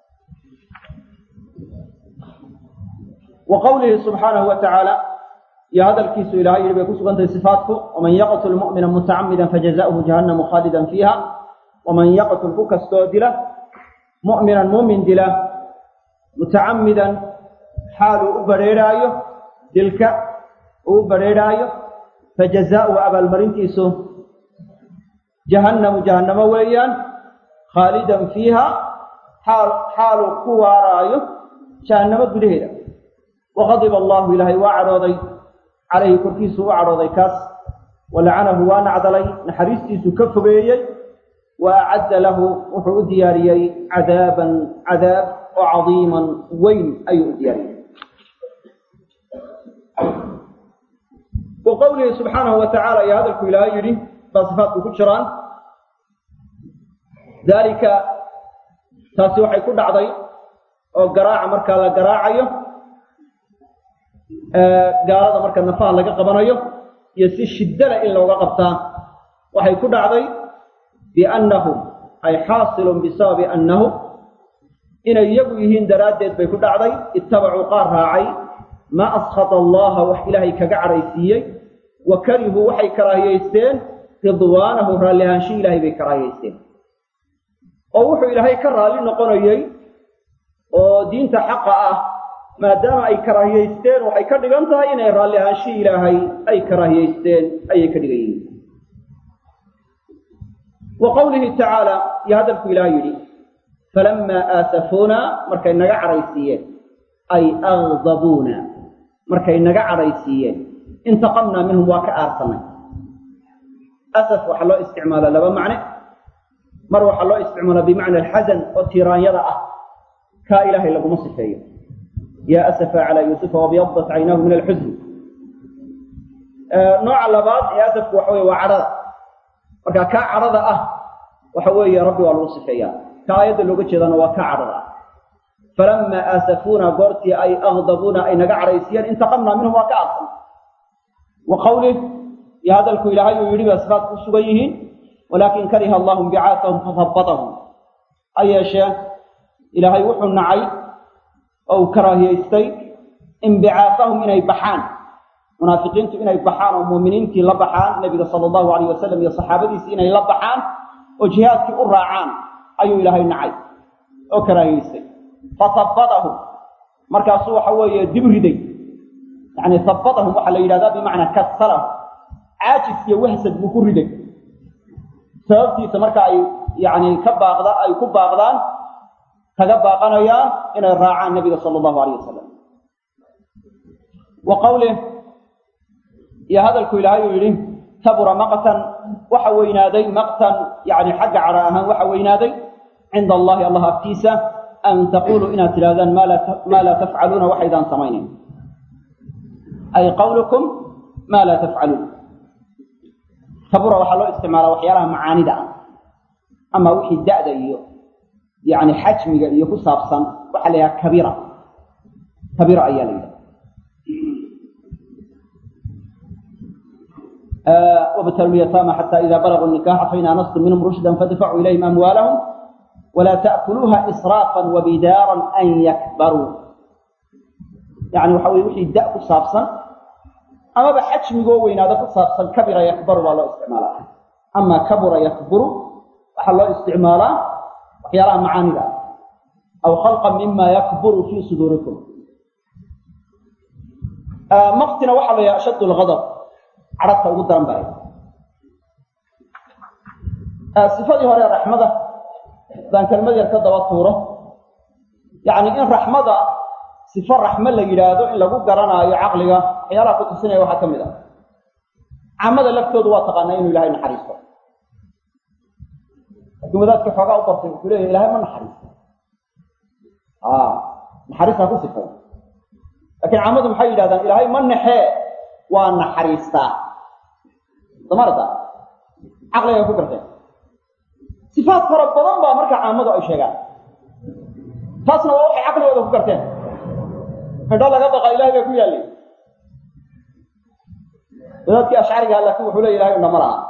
A: wa qawlihi subxaanahu wa tacaala iyo hadalkiisu ilahay yidhi bay ku sugan tahay sifaatku waman yaqtul mu'mina mutacamidan fajaza'uhu jahannamu khaalidan fiiha waman yaqtul ku kastoo dila mu'minan muumin dila mutacamidan xaaluu u badrheerhaayo dilka uu u badrheerhaayo fajazaa'uhu abaalmarintiisu jahannamu jahannamo weeyaan khaalidan fiiha xaal xaaluu ku waaraayo jahannamo gudaheeda waqadiba allahu ilaahay waa cadhooday calayhi korkiisu u cadhooday kaas walacanahu waa nacdalay naxariistiisu ka fogeeyey wa acadda lahu wuxuu u diyaariyey cadaaban cadaab oo cadiiman weyn ayuu u diyaariyey wa qowlihi subxaanahu wa tacaala iyo hadalku ilaahay yidhi baa sifaadku ku jiraan daalika taasi waxay ku dhacday oo garaaca markaa la garaacayo gaalada marka nafaha laga qabanayo iyo si shiddana in looga qabtaa waxay ku dhacday biannahum ay xaasilun bisababi annahum inay iyagu yihiin daraaddeed bay ku dhacday ittabacuu qaar raacay maa askhata allaha wax ilaahay kaga cadhaysiiyey wa karihuu waxay karaahiyaysteen ridwaanahu raallihaansho ilaahay bay karaahiyaysteen oo wuxuu ilaahay ka raalli noqonayey oo diinta xaqa ah maadaama ay karaahiyaysteen waxay ka dhigan tahay inay raalli ahaansho ilaahay ay karaahiyaysteen ayay ka dhigan yihiin wa qowlihi tacaala iyo hadalku ilaah yidhi falammaa aasafuuna markay naga cadhaysiiyeen ay agdabuuna markay naga cadhaysiiyeen intaqamnaa minhum waa ka aarsanay asaf waxaa loo isticmaala laba macne mar waxaa loo isticmaala bimacna alxasan oo tiiraanyada ah kaa ilaahay laguma sifeeyo yaa asafa calaa yuusufa wabyadat caynaahu min alxusn nooca labaad ee asafku waxa weye waa cadhada marka kaa cadhada ah waxa weeye rabbi waa lagu sifeeyaa ka aayadda looga jeedana waa kaa cadhada ah falamaa aasafuuna goortii ay agdabuuna ay naga cadhaysiyeen intaqamnaa minhum waa ka arsan wa qawlih iyo hadalku ilaahay uu yidhi ba sifaad ku sugan yihiin walaakin kariha allahum bicaasahum fahabbatahum ha yeeshee ilaahay wuxuu nacay oo uu karaahiyaystay inbicaasahum inay baxaan munaafiqiintu inay baxaan oo muuminiintii la baxaan nebiga sala allahu alayh wasalam iyo saxaabadiisii inay la baxaan oo jihaadkii u raacaan ayuu ilaahay nacay oo karaahiyaystay fahabbatahum markaasuu waxa weeye dib riday yacni habbatahum waxaa la yidhahdaa bimacnaa kasalahum caajis iyo wahsad buu ku riday sababtiisa marka ay yacni ka baaqda ay ku baaqdaan kaga baaqanayaan inay raacaan nebiga sala allahu alayh wasalam wa qawlih iyo hadalku ilaahay uu yidhi kabura maqtan waxa weynaaday maqtan yani xagga cadha ahaan waxa weynaaday cinda allahi allah agtiisa an taquluu inaad tidhahdaan maa laa tafcaluuna waxaydaan samaynayn ay qawlukum maa laa tafcaluun kabura waxaa loo isticmaalaa waxyaalaha macaanida ah ama wixii da'da iyo yani xajmiga iyo ku saabsan waxaa la yidhaha kabira kabira ayaa la yidhaha وابتلوا اليتامى حتى إذا بلغوا النكاح فإن آنستم منهم رشدا فادفعوا إليهم أموالهم ولا تأكلوها إسرافا وبدارا أن يكبروا يعني وحوي وحي داء كصابصا أما بحجم قوين هذا كصابصا كبر يكبر ولا استعمالا أما كبر يكبر وحل استعمالا وحيرا معاني ذا أو خلقا مما يكبر في صدوركم آه مقتنا وحل أشد الغضب carabta ugu daran baa sifadii hore raxmada baan kelmad yar ka daba tuuro yacni in raxmada sifo raxmo la yidhaahdo in lagu garanaayo caqliga waxyaalaha ku tusinaya waxaa ka mid ah caamada laftoodu waa taqaanaa inuu ilahay naxariisto laakiin wadaadka xoogaa u bartay wuxuu leeyahy ilahay ma naxariisto naxariistaa ku sifay laakiin caamadu maxay yidhahdaan ilaahay ma naxee waa naxariistaa samarta caqliga ay ku garteen sifaad fara badan baa marka caamadu ay sheegaan taasna waa waxay caqligooda ku garteen indho laga baqa ilahay bay ku yaallay wadaadkii ashcariga laakiin wuxuu leey ilahay indho ma laha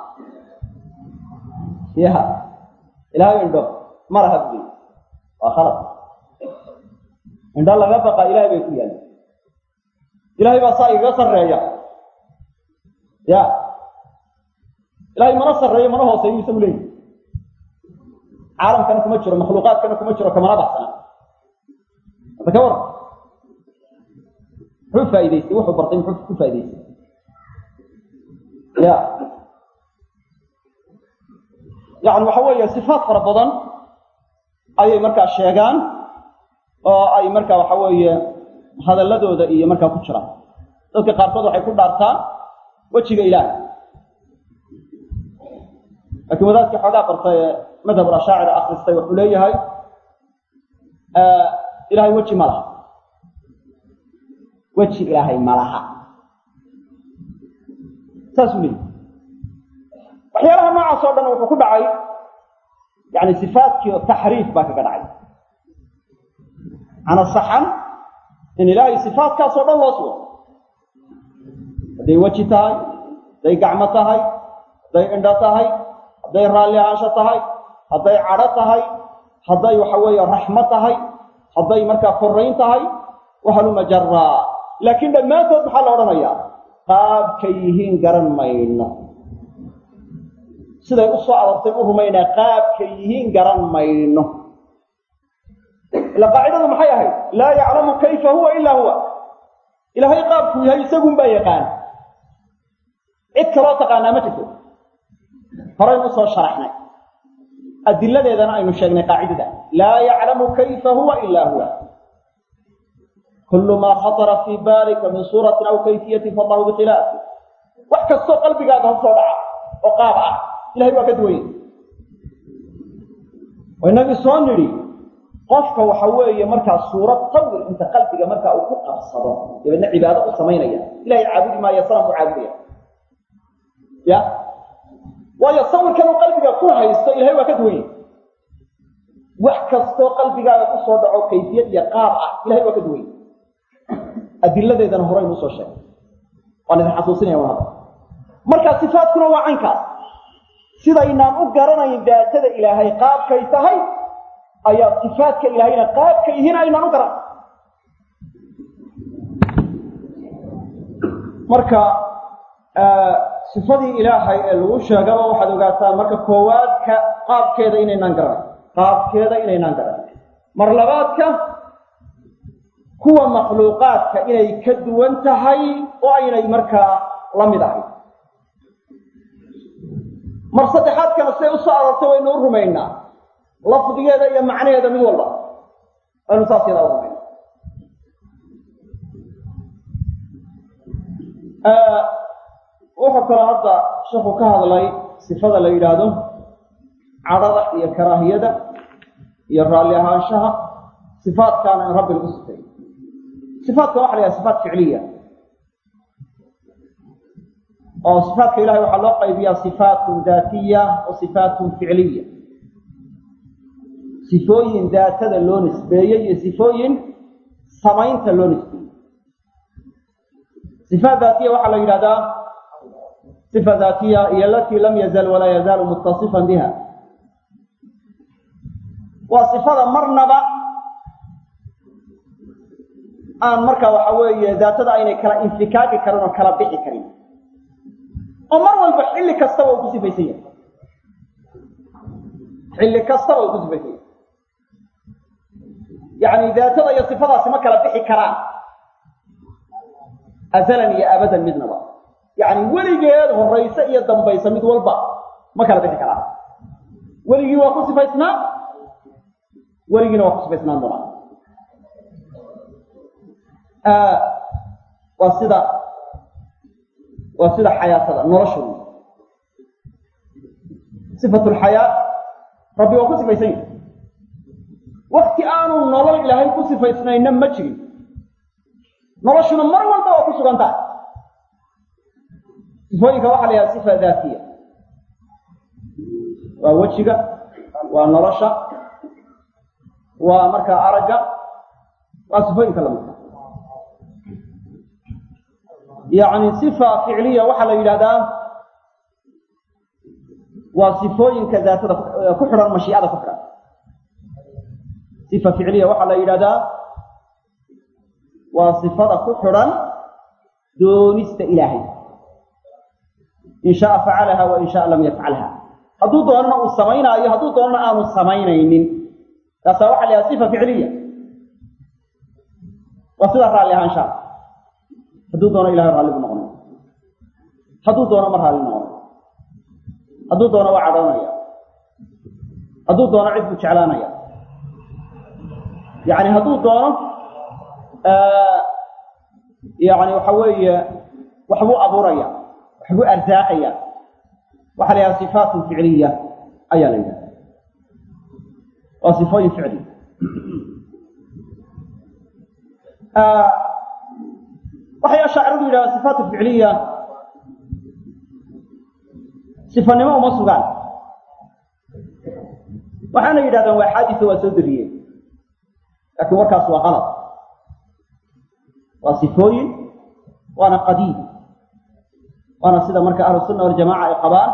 A: ya ilahay indho ma laha bui waa khalad indho laga baqa ilahay bay ku yaallay ilahay baa saa igaga sarreeya ya ilahay mana sarreeyo mana hooseeyo isagu leeyi caalamkana kuma jiro makhluuqaadkana kuma jiro kamana baxsana hadda ka waran muxuu faa'idaystay wuxuu bartay muxuu ku faa'idaystay ya yani waxa weeye sifaat fara badan ayay markaa sheegaan oo ay markaa waxa weeye hadalladooda iyo markaa ku jiraan dadka qaarkood waxay ku dhaartaan wejiga ilaahay laakiin wadaadkii xoogaa bartay ee madhab ashaacira akristay wuxuu leeyahay ilahay weji ma laha weji ilaahay ma laha saasuu leeyahy waxyaalaha noocaas oo dhan wuxuu ku dhacay yani sifaadkii oo taxriif baa kaga dhacay cana saxan in ilaahay sifaadkaas oo dhan loo sugo hadday weji tahay hadday gacmo tahay hadday indho tahay hadday raalli ahaansho tahay hadday cadho tahay hadday waxa weeye raxmo tahay hadday markaa korayn tahay wahaluma jaraa laakiin dhammaantood maxaa la odhanayaa qaabkay yihiin garan mayno siday u soo aroortay u rumaynaa qaabkay yihiin garan mayno ila qaacidadu maxay ahayd laa yaclamu kayfa huwa ilaa huwa ilaahay qaabkuu yahay isagun baa yaqaan cid kaloo taqaanaa ma jirto horaynu usoo sharaxnay adiladeedana aynu sheegnay qaacidada laa yaclamu kayfa huwa ilaa huwa kullu maa khatara fii baalika min suuratin aw kayfiyatin faallahu bikhilaafi wax kastoo qalbigaaga hor soo dhaca oo qaab ah ilahay waa ka duwanye oo inagii soo nidhi qofka waxa weeye markaa suurad sawir inta qalbiga markaa uu ku qabsado dabeedna cibaado u samaynaya ilahay caabudi maayo sanam u caabudaya ya waayo sawirkan uu qalbiga ku haysto ilahay waa ka duwanye wax kastoo qalbigaaga ku soo dhaco kayfiyad iyo qaab ah ilahay waa ka duwanye adiladeedana horaynu usoo sheegay waan idin xasuusinaya waa hadda marka sifaadkuna waa caynkaas sidaynaan u garanayn daatada ilaahay qaabkay tahay ayaa sifaadka ilaahayna qaabka yihiin aynaan u garan marka sifadii ilaahay ee lagu sheegaba waxaad ogaataa marka koowaadka qaabkeeda inaynaan garan qaabkeeda inaynaan garan mar labaadka kuwa makhluuqaadka inay ka duwan tahay oo aynay markaa la mid ahayn mar saddexaadkana siday u soo aroortay waynu u rumaynaa lafdigeeda iyo macnaheeda mid walba waynu saas yadaa u rumayna wuxuu kaloo hadda sheekhu ka hadlay sifada la yidhaahdo cadhada iyo karaahiyada iyo raalli ahaanshaha sifaadkaana in rabbi lagu sifeeyo sifaadka waxa la yhaha sifaat ficliya oo sifaatka ilahay waxaa loo qaybiyaa sifaatun daatiya wa sifaatun ficliya sifooyin daatada loo nisbeeyey iyo sifooyin samaynta loo nisbeeyey sifaat daatiya waxaa la yidhahdaa sifa daatiya iyo alatii lam yazal walaa yazaalu muttasifan biha waa sifada marnaba aan marka waxa weeye daatada aynay kala infikaaki karin oo kala bixi karin oo mar walba xilli kastaba uu ku sifaysan yahay xilli kastaba uu ku sifaysan yahay yacni daatada iyo sifadaasi ma kala bixi karaan azalan iyo abadan midnaba yacni weligeed horayse iyo dambaysa mid walba ma kala bixi karaan weligii waa ku sifaysnaa weligiina waa ku sifaysnaan doonaa waa sida waa sida xayaatada nolosha wey sifatu lxayaa rabbi waa ku sifaysan yahay wakti aanu nolol ilaahay ku sifaysnayna ma jirin noloshuna mar walba waa ku sugan tahay sifooyinka waxaa la yidhaha sifa daatiya waa wejiga waa nolosha waa markaa aragga waa sifooyinka lamidka yacni sifa ficliya waxaa la yidhahdaa waa sifooyinka daatada ku xidhan mashiicada ku xidhan sifa ficliya waxaa la yidhahdaa waa sifada ku xidhan doonista ilaahay in shaaa facalaha wa in shaaa lam yafcalha hadduu doonana uu samaynaayo hadduu doonana aanu samaynaynin taasaa waxa la yidhaha sifa ficliya waa sida raalli ahaanshaa hadduu doono ilahay raalli buu noqonaya hadduu doono ma raalli noqonayo hadduu doono waa cadhoonaya hadduu doono cid buu jeclaanaya yacni hadduu doono yacni waxa weeye waxbuu abuuraya waxbuu arsaaqaya waxaa la yidhaha sifaatun ficliya ayaa la yidhaha waa sifooyin ficli waxay ashaaciradu yidhahdaa sifaatu ficliya sifanimo uma sugaan waxaana yidhahdaan waa xaadisa waa soo dariyeen laakiin warkaas waa qalad waa sifooyin waana qadiim waana sida marka ahlu sunna waljamaca ay qabaan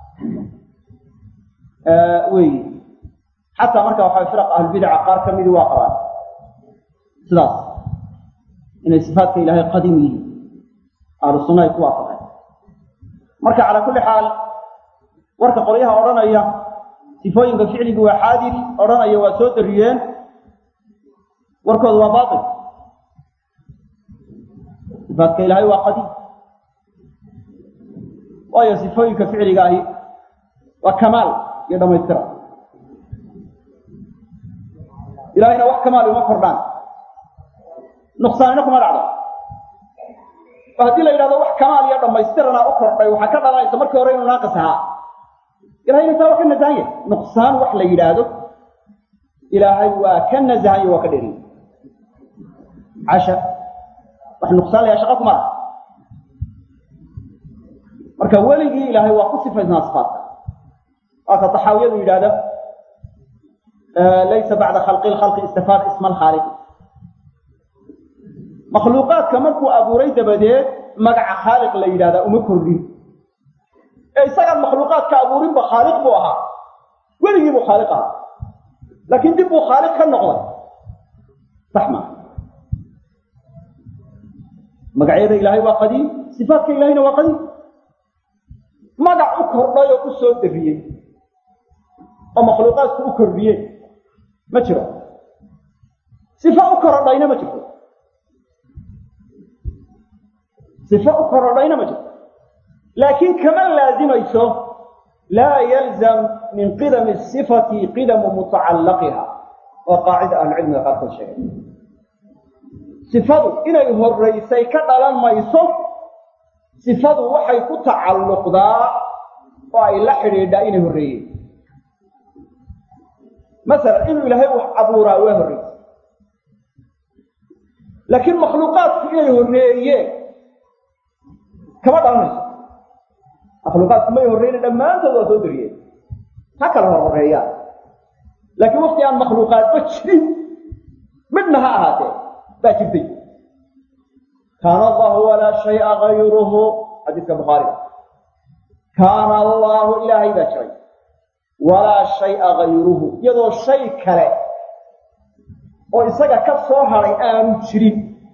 A: weyi xataa marka waxa firaq ahlulbidaca qaar ka midi waa qabaan sidaas inay sifaatka ilaahay qadiim yihiin ahlu sunna ay ku waafaqeen marka calaa kulli xaal warka qolyaha odhanaya sifooyinka ficligu waa xaadir odhanaya waa soo dariyeen warkoodu waa baatil sifaatka ilaahay waa qadiim waayo sifooyinka ficliga ahi waa kamaal iyo dhammaystira ilahayna wax kamaal uma kordhaan nuqsaanina kuma dhacdo oo haddii la yidhahdo wax kamaal iyo dhammaystirana u kordhay waxaa ka dhalanaysa markii hore inuu naaqis ahaa ilahayna taa waa ka nasahan yahay nuqsaan wax la yidhaahdo ilaahay waa ka nasahan yahy waa ka dheriy casha wax nuqsaan la yaha shaqa kuma laha marka weligii ilaahay waa ku sifaysnaa sifaatka waa ka taxaawiyadu yidhahda laysa bacda khalqi lkhalqi istifaad isma alkhaaliqi makhluuqaadka markuu abuuray dabadeed magaca khaaliq la yidhahdaa uma kordhin ee isagaan makhluuqaadka abuurinba khaaliq buu ahaa weligii buu khaaliq ahaa laakiin dib buu khaaliq ka noqday sax maa magacyada ilaahay waa qadiim sifaatka ilaahayna waa qadiim magac u kordhay oo u soo dariyey oo makhluuqaadku u kordhiyey ma jiro sifa u korodhayna ma jirto sifa u korodhayna ma jirto laakiin kama laazimayso laa yalzam min qidami sifati qidamu mutacallaqiha oo qaacida ahlucilmiga qaarkood sheegay sifadu inay horaysay ka dhalan mayso sifadu waxay ku tacalluqdaa oo ay la xidhiidhaa inay horreeyeen masalan inuu ilaahay wax abuuraa waa horreysay laakiin makhluuqaadku inay horreeyeen kama dhalanayso makhluuqaadku may horreyna dhammaantood waa soo dariyeen ha kala hor horreeyaan laakiin wakti aan makhluuqaadba jirin midhna ha ahaatee baa jirtay kaana allahu walaa shaya gayruhu xadiiska bukhaariga kaana allahu ilaahay baa jiray walaa shaya gayruhu iyadoo shay kale oo isaga ka soo hadhay aanu jirin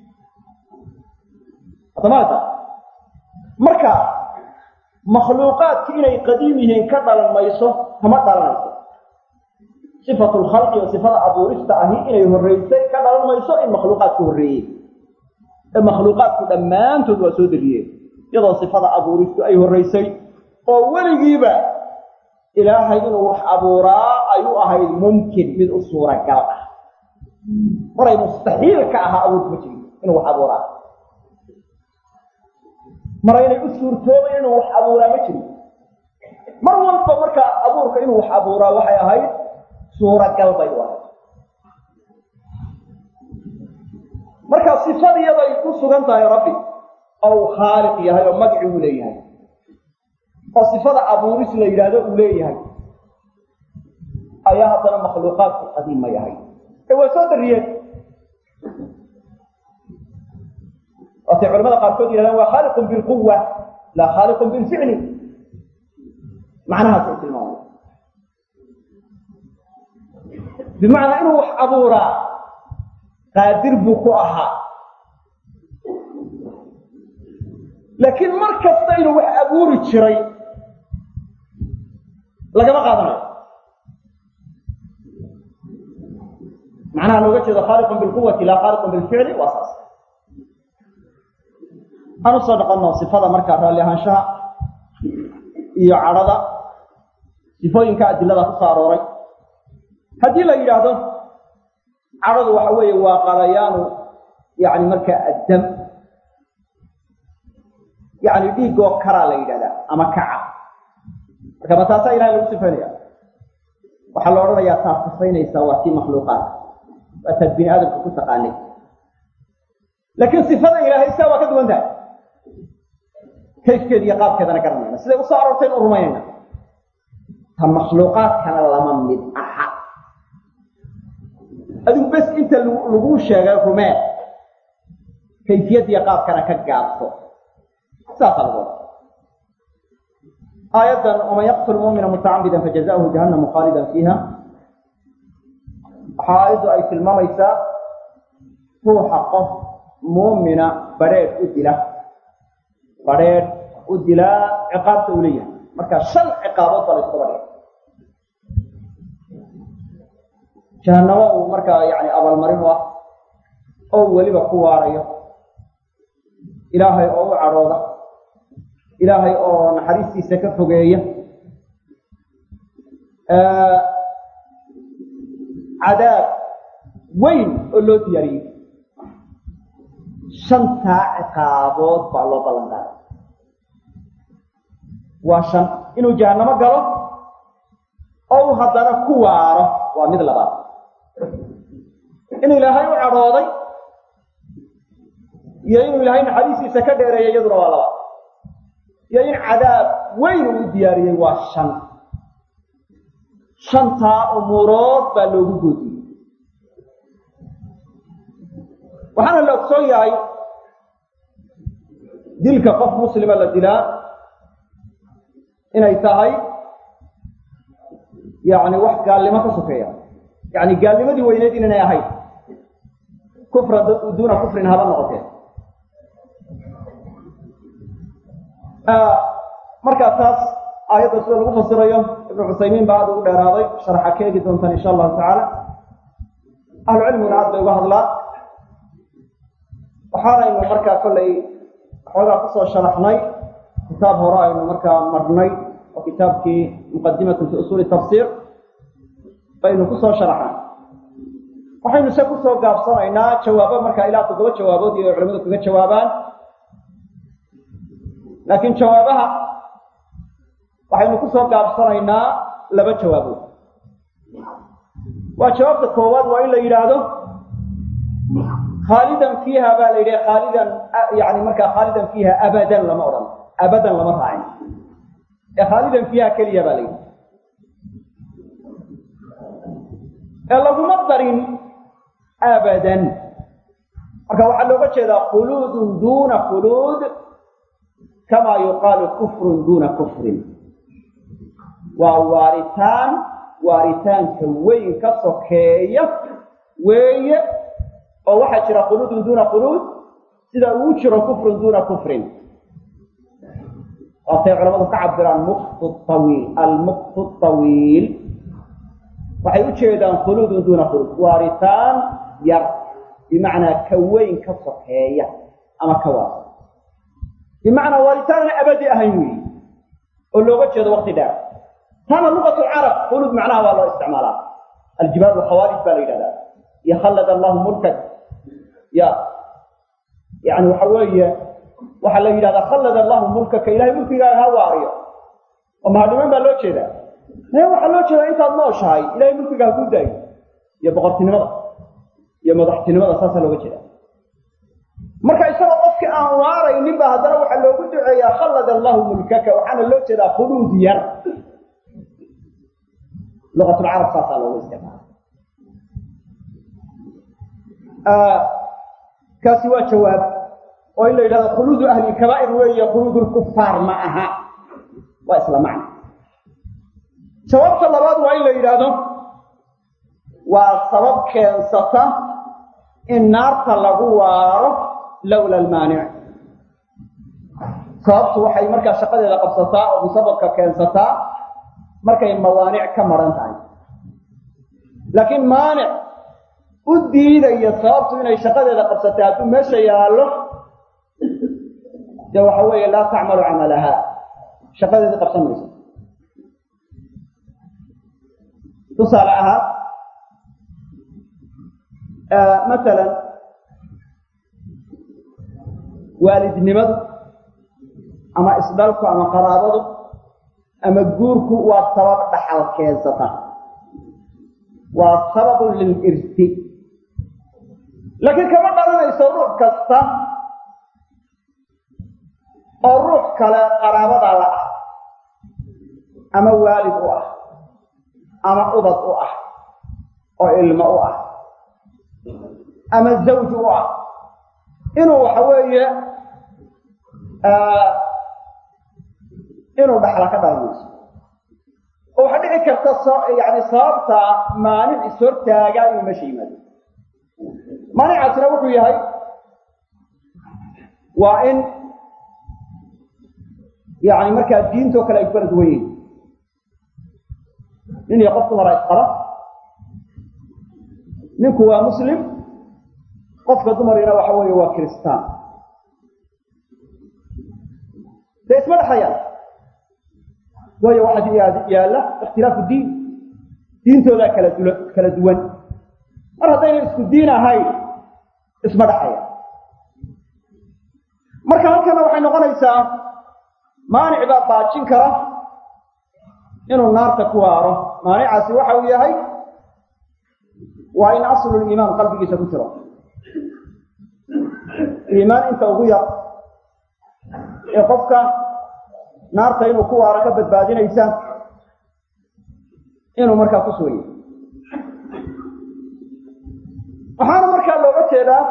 A: haddamaata marka makhluuqaadki inay qadiim yihiin ka dhalan mayso kama dhalanayso sifatu lkhalqi oo sifada abuurista ahi inay horraysay ka dhalan mayso in makhluuqaadku horreeyey ee makhluuqaadku dhammaantood waa soo dariyeen iyadoo sifada abuuristu ay horraysay oo weligiiba ilaahay inuu wax abuuraa ay u ahayd mumkin mid u suuragal ah maray mustaxiil ka ahaa awood ma jirin inuu wax abuuraa maraynay u suurtoobayn inuu wax abuuraa ma jirin mar walba markaa abuurka inuu wax abuuraa waxay ahayd suuragal bay u ahayd marka sifadiyaday ku sugan tahay rabbi oo uu khaaliq yahay oo magaci uu leeyahay oo sifada abuuris la yidhaahdo uu leeyahay ayaa haddana makhluuqaadku qadiima yahay ee waa soo dariyeen waatay culamada qaarkood yihahdaan waa khaaliqun bilquwa laa khaaliqun bilficli macnahaasay tilmaamaya bimacnaa inuu wax abuuraa qaadir buu ku ahaa laakiin mar kasta inuu wax abuuri jiray lagama qaadanayo macnaha looga jeedo khaaliqun bilquwati laa khaaliqun bilficli waa saas aan usoo noqonno sifada markaa raalli ahaanshaha iyo cadhada sifooyinka adilada ku soo arooray haddii la yidhaahdo cadhadu waxa weeye waa qalayaanu yani markaa addam yani dhiigoo karaa la yidhahdaa ama kaca marka ma taasaa ilahay lagu sifaynaya waxaa la odhanayaa taad sifaynaysaa waa kii makhluuqaadka waa taad bini aadamka ku taqaanay laakiin sifada ilaahay saa waa ka duwan tahay kayfkeeda iyo qaabkeedana garanayna siday usoo aroortay inu rumaynayna ta makhluuqaadkana lama mid aha adigu bes inta laguu sheegay rumee kayfiyadiiyo qaabkana ka gaabso saasaa lagu oda aayaddan waman yaqtul mu'mina mutacamida fajazahu jahannamu khaalidan fiiha waxaa aayaddu ay tilmaamaysaa ruuxa qof muumina badrheedh u dila badrheedh u dilaa ciqaabta uu leeyahay marka shan ciqaabood baa la iskuba dhigay jahannamo uu markaa yani abaalmarin u ah oo weliba ku waarayo ilaahay oo u cadhooda ilaahay oo naxariistiisa ka fogeeya cadaab weyn oo loo diyaariyey shantaa ciqaabood baa loo ballan qaaday waa shan inuu jahannamo galo oo uu haddana ku waaro waa mid labaad in ilaahay u cadhooday iyo inuu ilaahay naxariistiisa ka dheereeya iyaduna waa labaad iyo in cadaab weyn uu diyaariyey waa shan shantaa umuurood baa loogu goodiyey waxaana la ogsoon yahay dilka qof muslima la dilaa inay tahay yani wax gaalnimo ka sokeeya yani gaalnimadii weyneed inaynay ahayn kufra duuna kufrin haba noqotee markaa taas aayadda sida lagu fasirayo ibnu cusaymiin baa aad ugu dheeraaday sharxa ka eegi doontaan insha allahu tacaala ahlu cilmiguna aad bay uga hadlaan waxaanaynu markaa kollay xoogaa kusoo sharaxnay kitaab hore aynu markaa marnay oo kitaabkii muqadimatun fi usuuli tafsiir baynu kusoo sharaxnay waxaynu se kusoo gaabsanaynaa jawaabo markaa ilaa toddoba jawaabood iyo culamadu kaga jawaabaan laakiin jawaabaha waxaynu kusoo gaabsanaynaa laba jawaabood waa jawaabta koowaad waa in la yidhaahdo khaalidan fiiha baa la yidhi khaalidan yani markaa khaalidan fiiha abadan lama odhan abadan lama raacin ee khaalidan fiiha keliya baa la yidhi ee laguma darin abadan marka waxaa looga jeedaa khuluudun duuna khuluud kamaa yuqaalu kufrun duuna kufrin waa waaritaan waaritaanka weyn ka sokeeya weeye oo waxaa jira khuluudun duuna khuluud sida uu jiro kufrun duuna kufrin waatay culamadu ka cabiraan muqtu tawiil almuqtu tawiil waxay u jeedaan khuluudun duuna khuluud waaritaan yar bimacnaa ka weyn ka sokeeya ama ka waasa bimacnaa waaritaan aan abadi ahayn weyi oo looga jeedo wakti dheer taana lugat lcarab khuluud macnaha waa loo isticmaalaa aljibaal alkhawaarij baa la yidhahdaa iyo khallad allahu mulkan ya yani waxa weeye waxaa la yidhahdaa khallad allahu mulkaka ilahay mulkigaaga ha waariyo oo mahadniman baa loo jeedaa e waxaa loo jeedaa intaad nooshahay ilahay mulkiga ha kuu daayo iyo boqortinimada iyo madaxtinimada saasaa looga jeeda marka isagoo qofkii aan waaraynin ba haddana waxaa loogu duceeyaa khallad allahu mulkaka waxaana loo jeedaa khuluud yar lugatulcarab saasaa loogu isticmaala kaasi waa jawaab oo in la yidhahdo khuluudu ahli kabaa'ir weeye khuluud lkufaar ma aha waa isla macna jawaabta labaad waa in la yidhaahdo waa sabab keensata in naarta lagu waaro lowla almaanic sababtu waxay markaa shaqadeeda qabsataa oo musababka keensataa markay mawaanic ka maran tahay laakiin maanic u diidaya sababtu inay shaqadeeda qabsatay hadduu meesha yaallo dee waxa weeye laa tacmalu camalaha shaqadeedii qabsan mayso tusaale ahaan masalan waalidnimadu ama isdhalku ama qaraabadu ama guurku waa sabab dhaxal keensata waa sababun lilirsi laakiin kama dhalanayso ruux kasta oo ruux kale qaraabada la ah ama waalid u ah ama ubad u ah oo ilmo u ah ama zawj u ah inuu waxa weeye inuu dhaxla ka dhalanayso oo waxaa dhici karta yani sababta maanic ishortaaga inuu meesha yimaado maanicaasina wuxuu yahay waa in yani markaa diintoo kale ay ku kala duwan yihin nin iyo qof dumara isqaba ninku waa muslim qofka dumarina waxa weeye waa kiristaan dee isma dhexayaan waayo waxaa yaalla ikhtilaafu diin diintoodaa kala dula kala duwan mar haddayna isku diin ahayn isma dhexayaan marka halkana waxay noqonaysaa maanic baa baajin kara inuu naarta ku waaro maanicaasi waxa uu yahay waa in asluliimaan qalbigiisa ku jiro iimaan inta ugu yar ee qofka naarta inuu ku waaro ka badbaadinaysa inuu markaa ku sooyay waxaana markaa looga jeedaa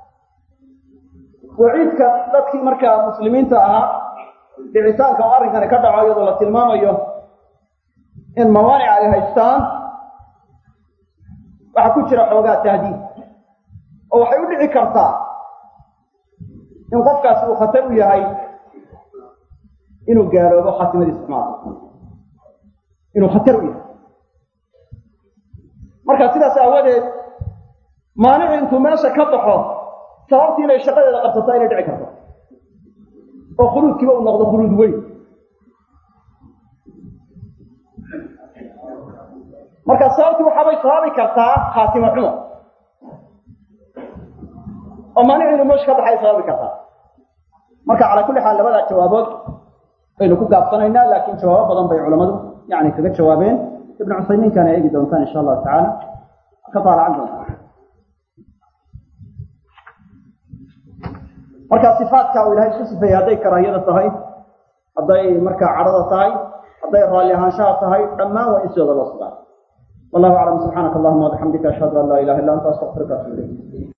A: waciidka dadkii markaa muslimiinta ahaa dhicitaanka oo arrinkani ka dhaco iyadoo la tilmaamayo in mawaanic ay haystaan waxaa ku jira xoogaa tahdiid oo waxay u dhici kartaa in qofkaasi uu khatar u yahay inuu gaaloobo khaatimadiisa xumaada inuu khatar u yahay marka sidaas aawadeed maanici intuu meesha ka baxo sababtii inay shaqadeeda qabsataa inay dhici karto oo khuluudkiiba uu noqdo khuluud weyn marka sababtii waxaabay sababi kartaa khaatimo xumo oo maanici inuu meesha ka baxay sababi kartaa marka calaa kulli xaal labadaa jawaabood baynu ku gaabsanaynaa laakiin jawaabo badan bay culammadu yani kaga jawaabeen ibnu cusaymiinkaana eegi doontaan insha allahu tacaala ka daalacan doontaan marka sifaadka uu ilahay isku sifeeyey hadday karaahiyada tahay hadday markaa cadhada tahay hadday raalli ahaanshaha tahay dhammaan waa in sidooda loo sugaa wallahu aclam subxaanaka allahuma wabixamdika ashhadu an laa ilaha illa anta astaqfiruka atubu ilayk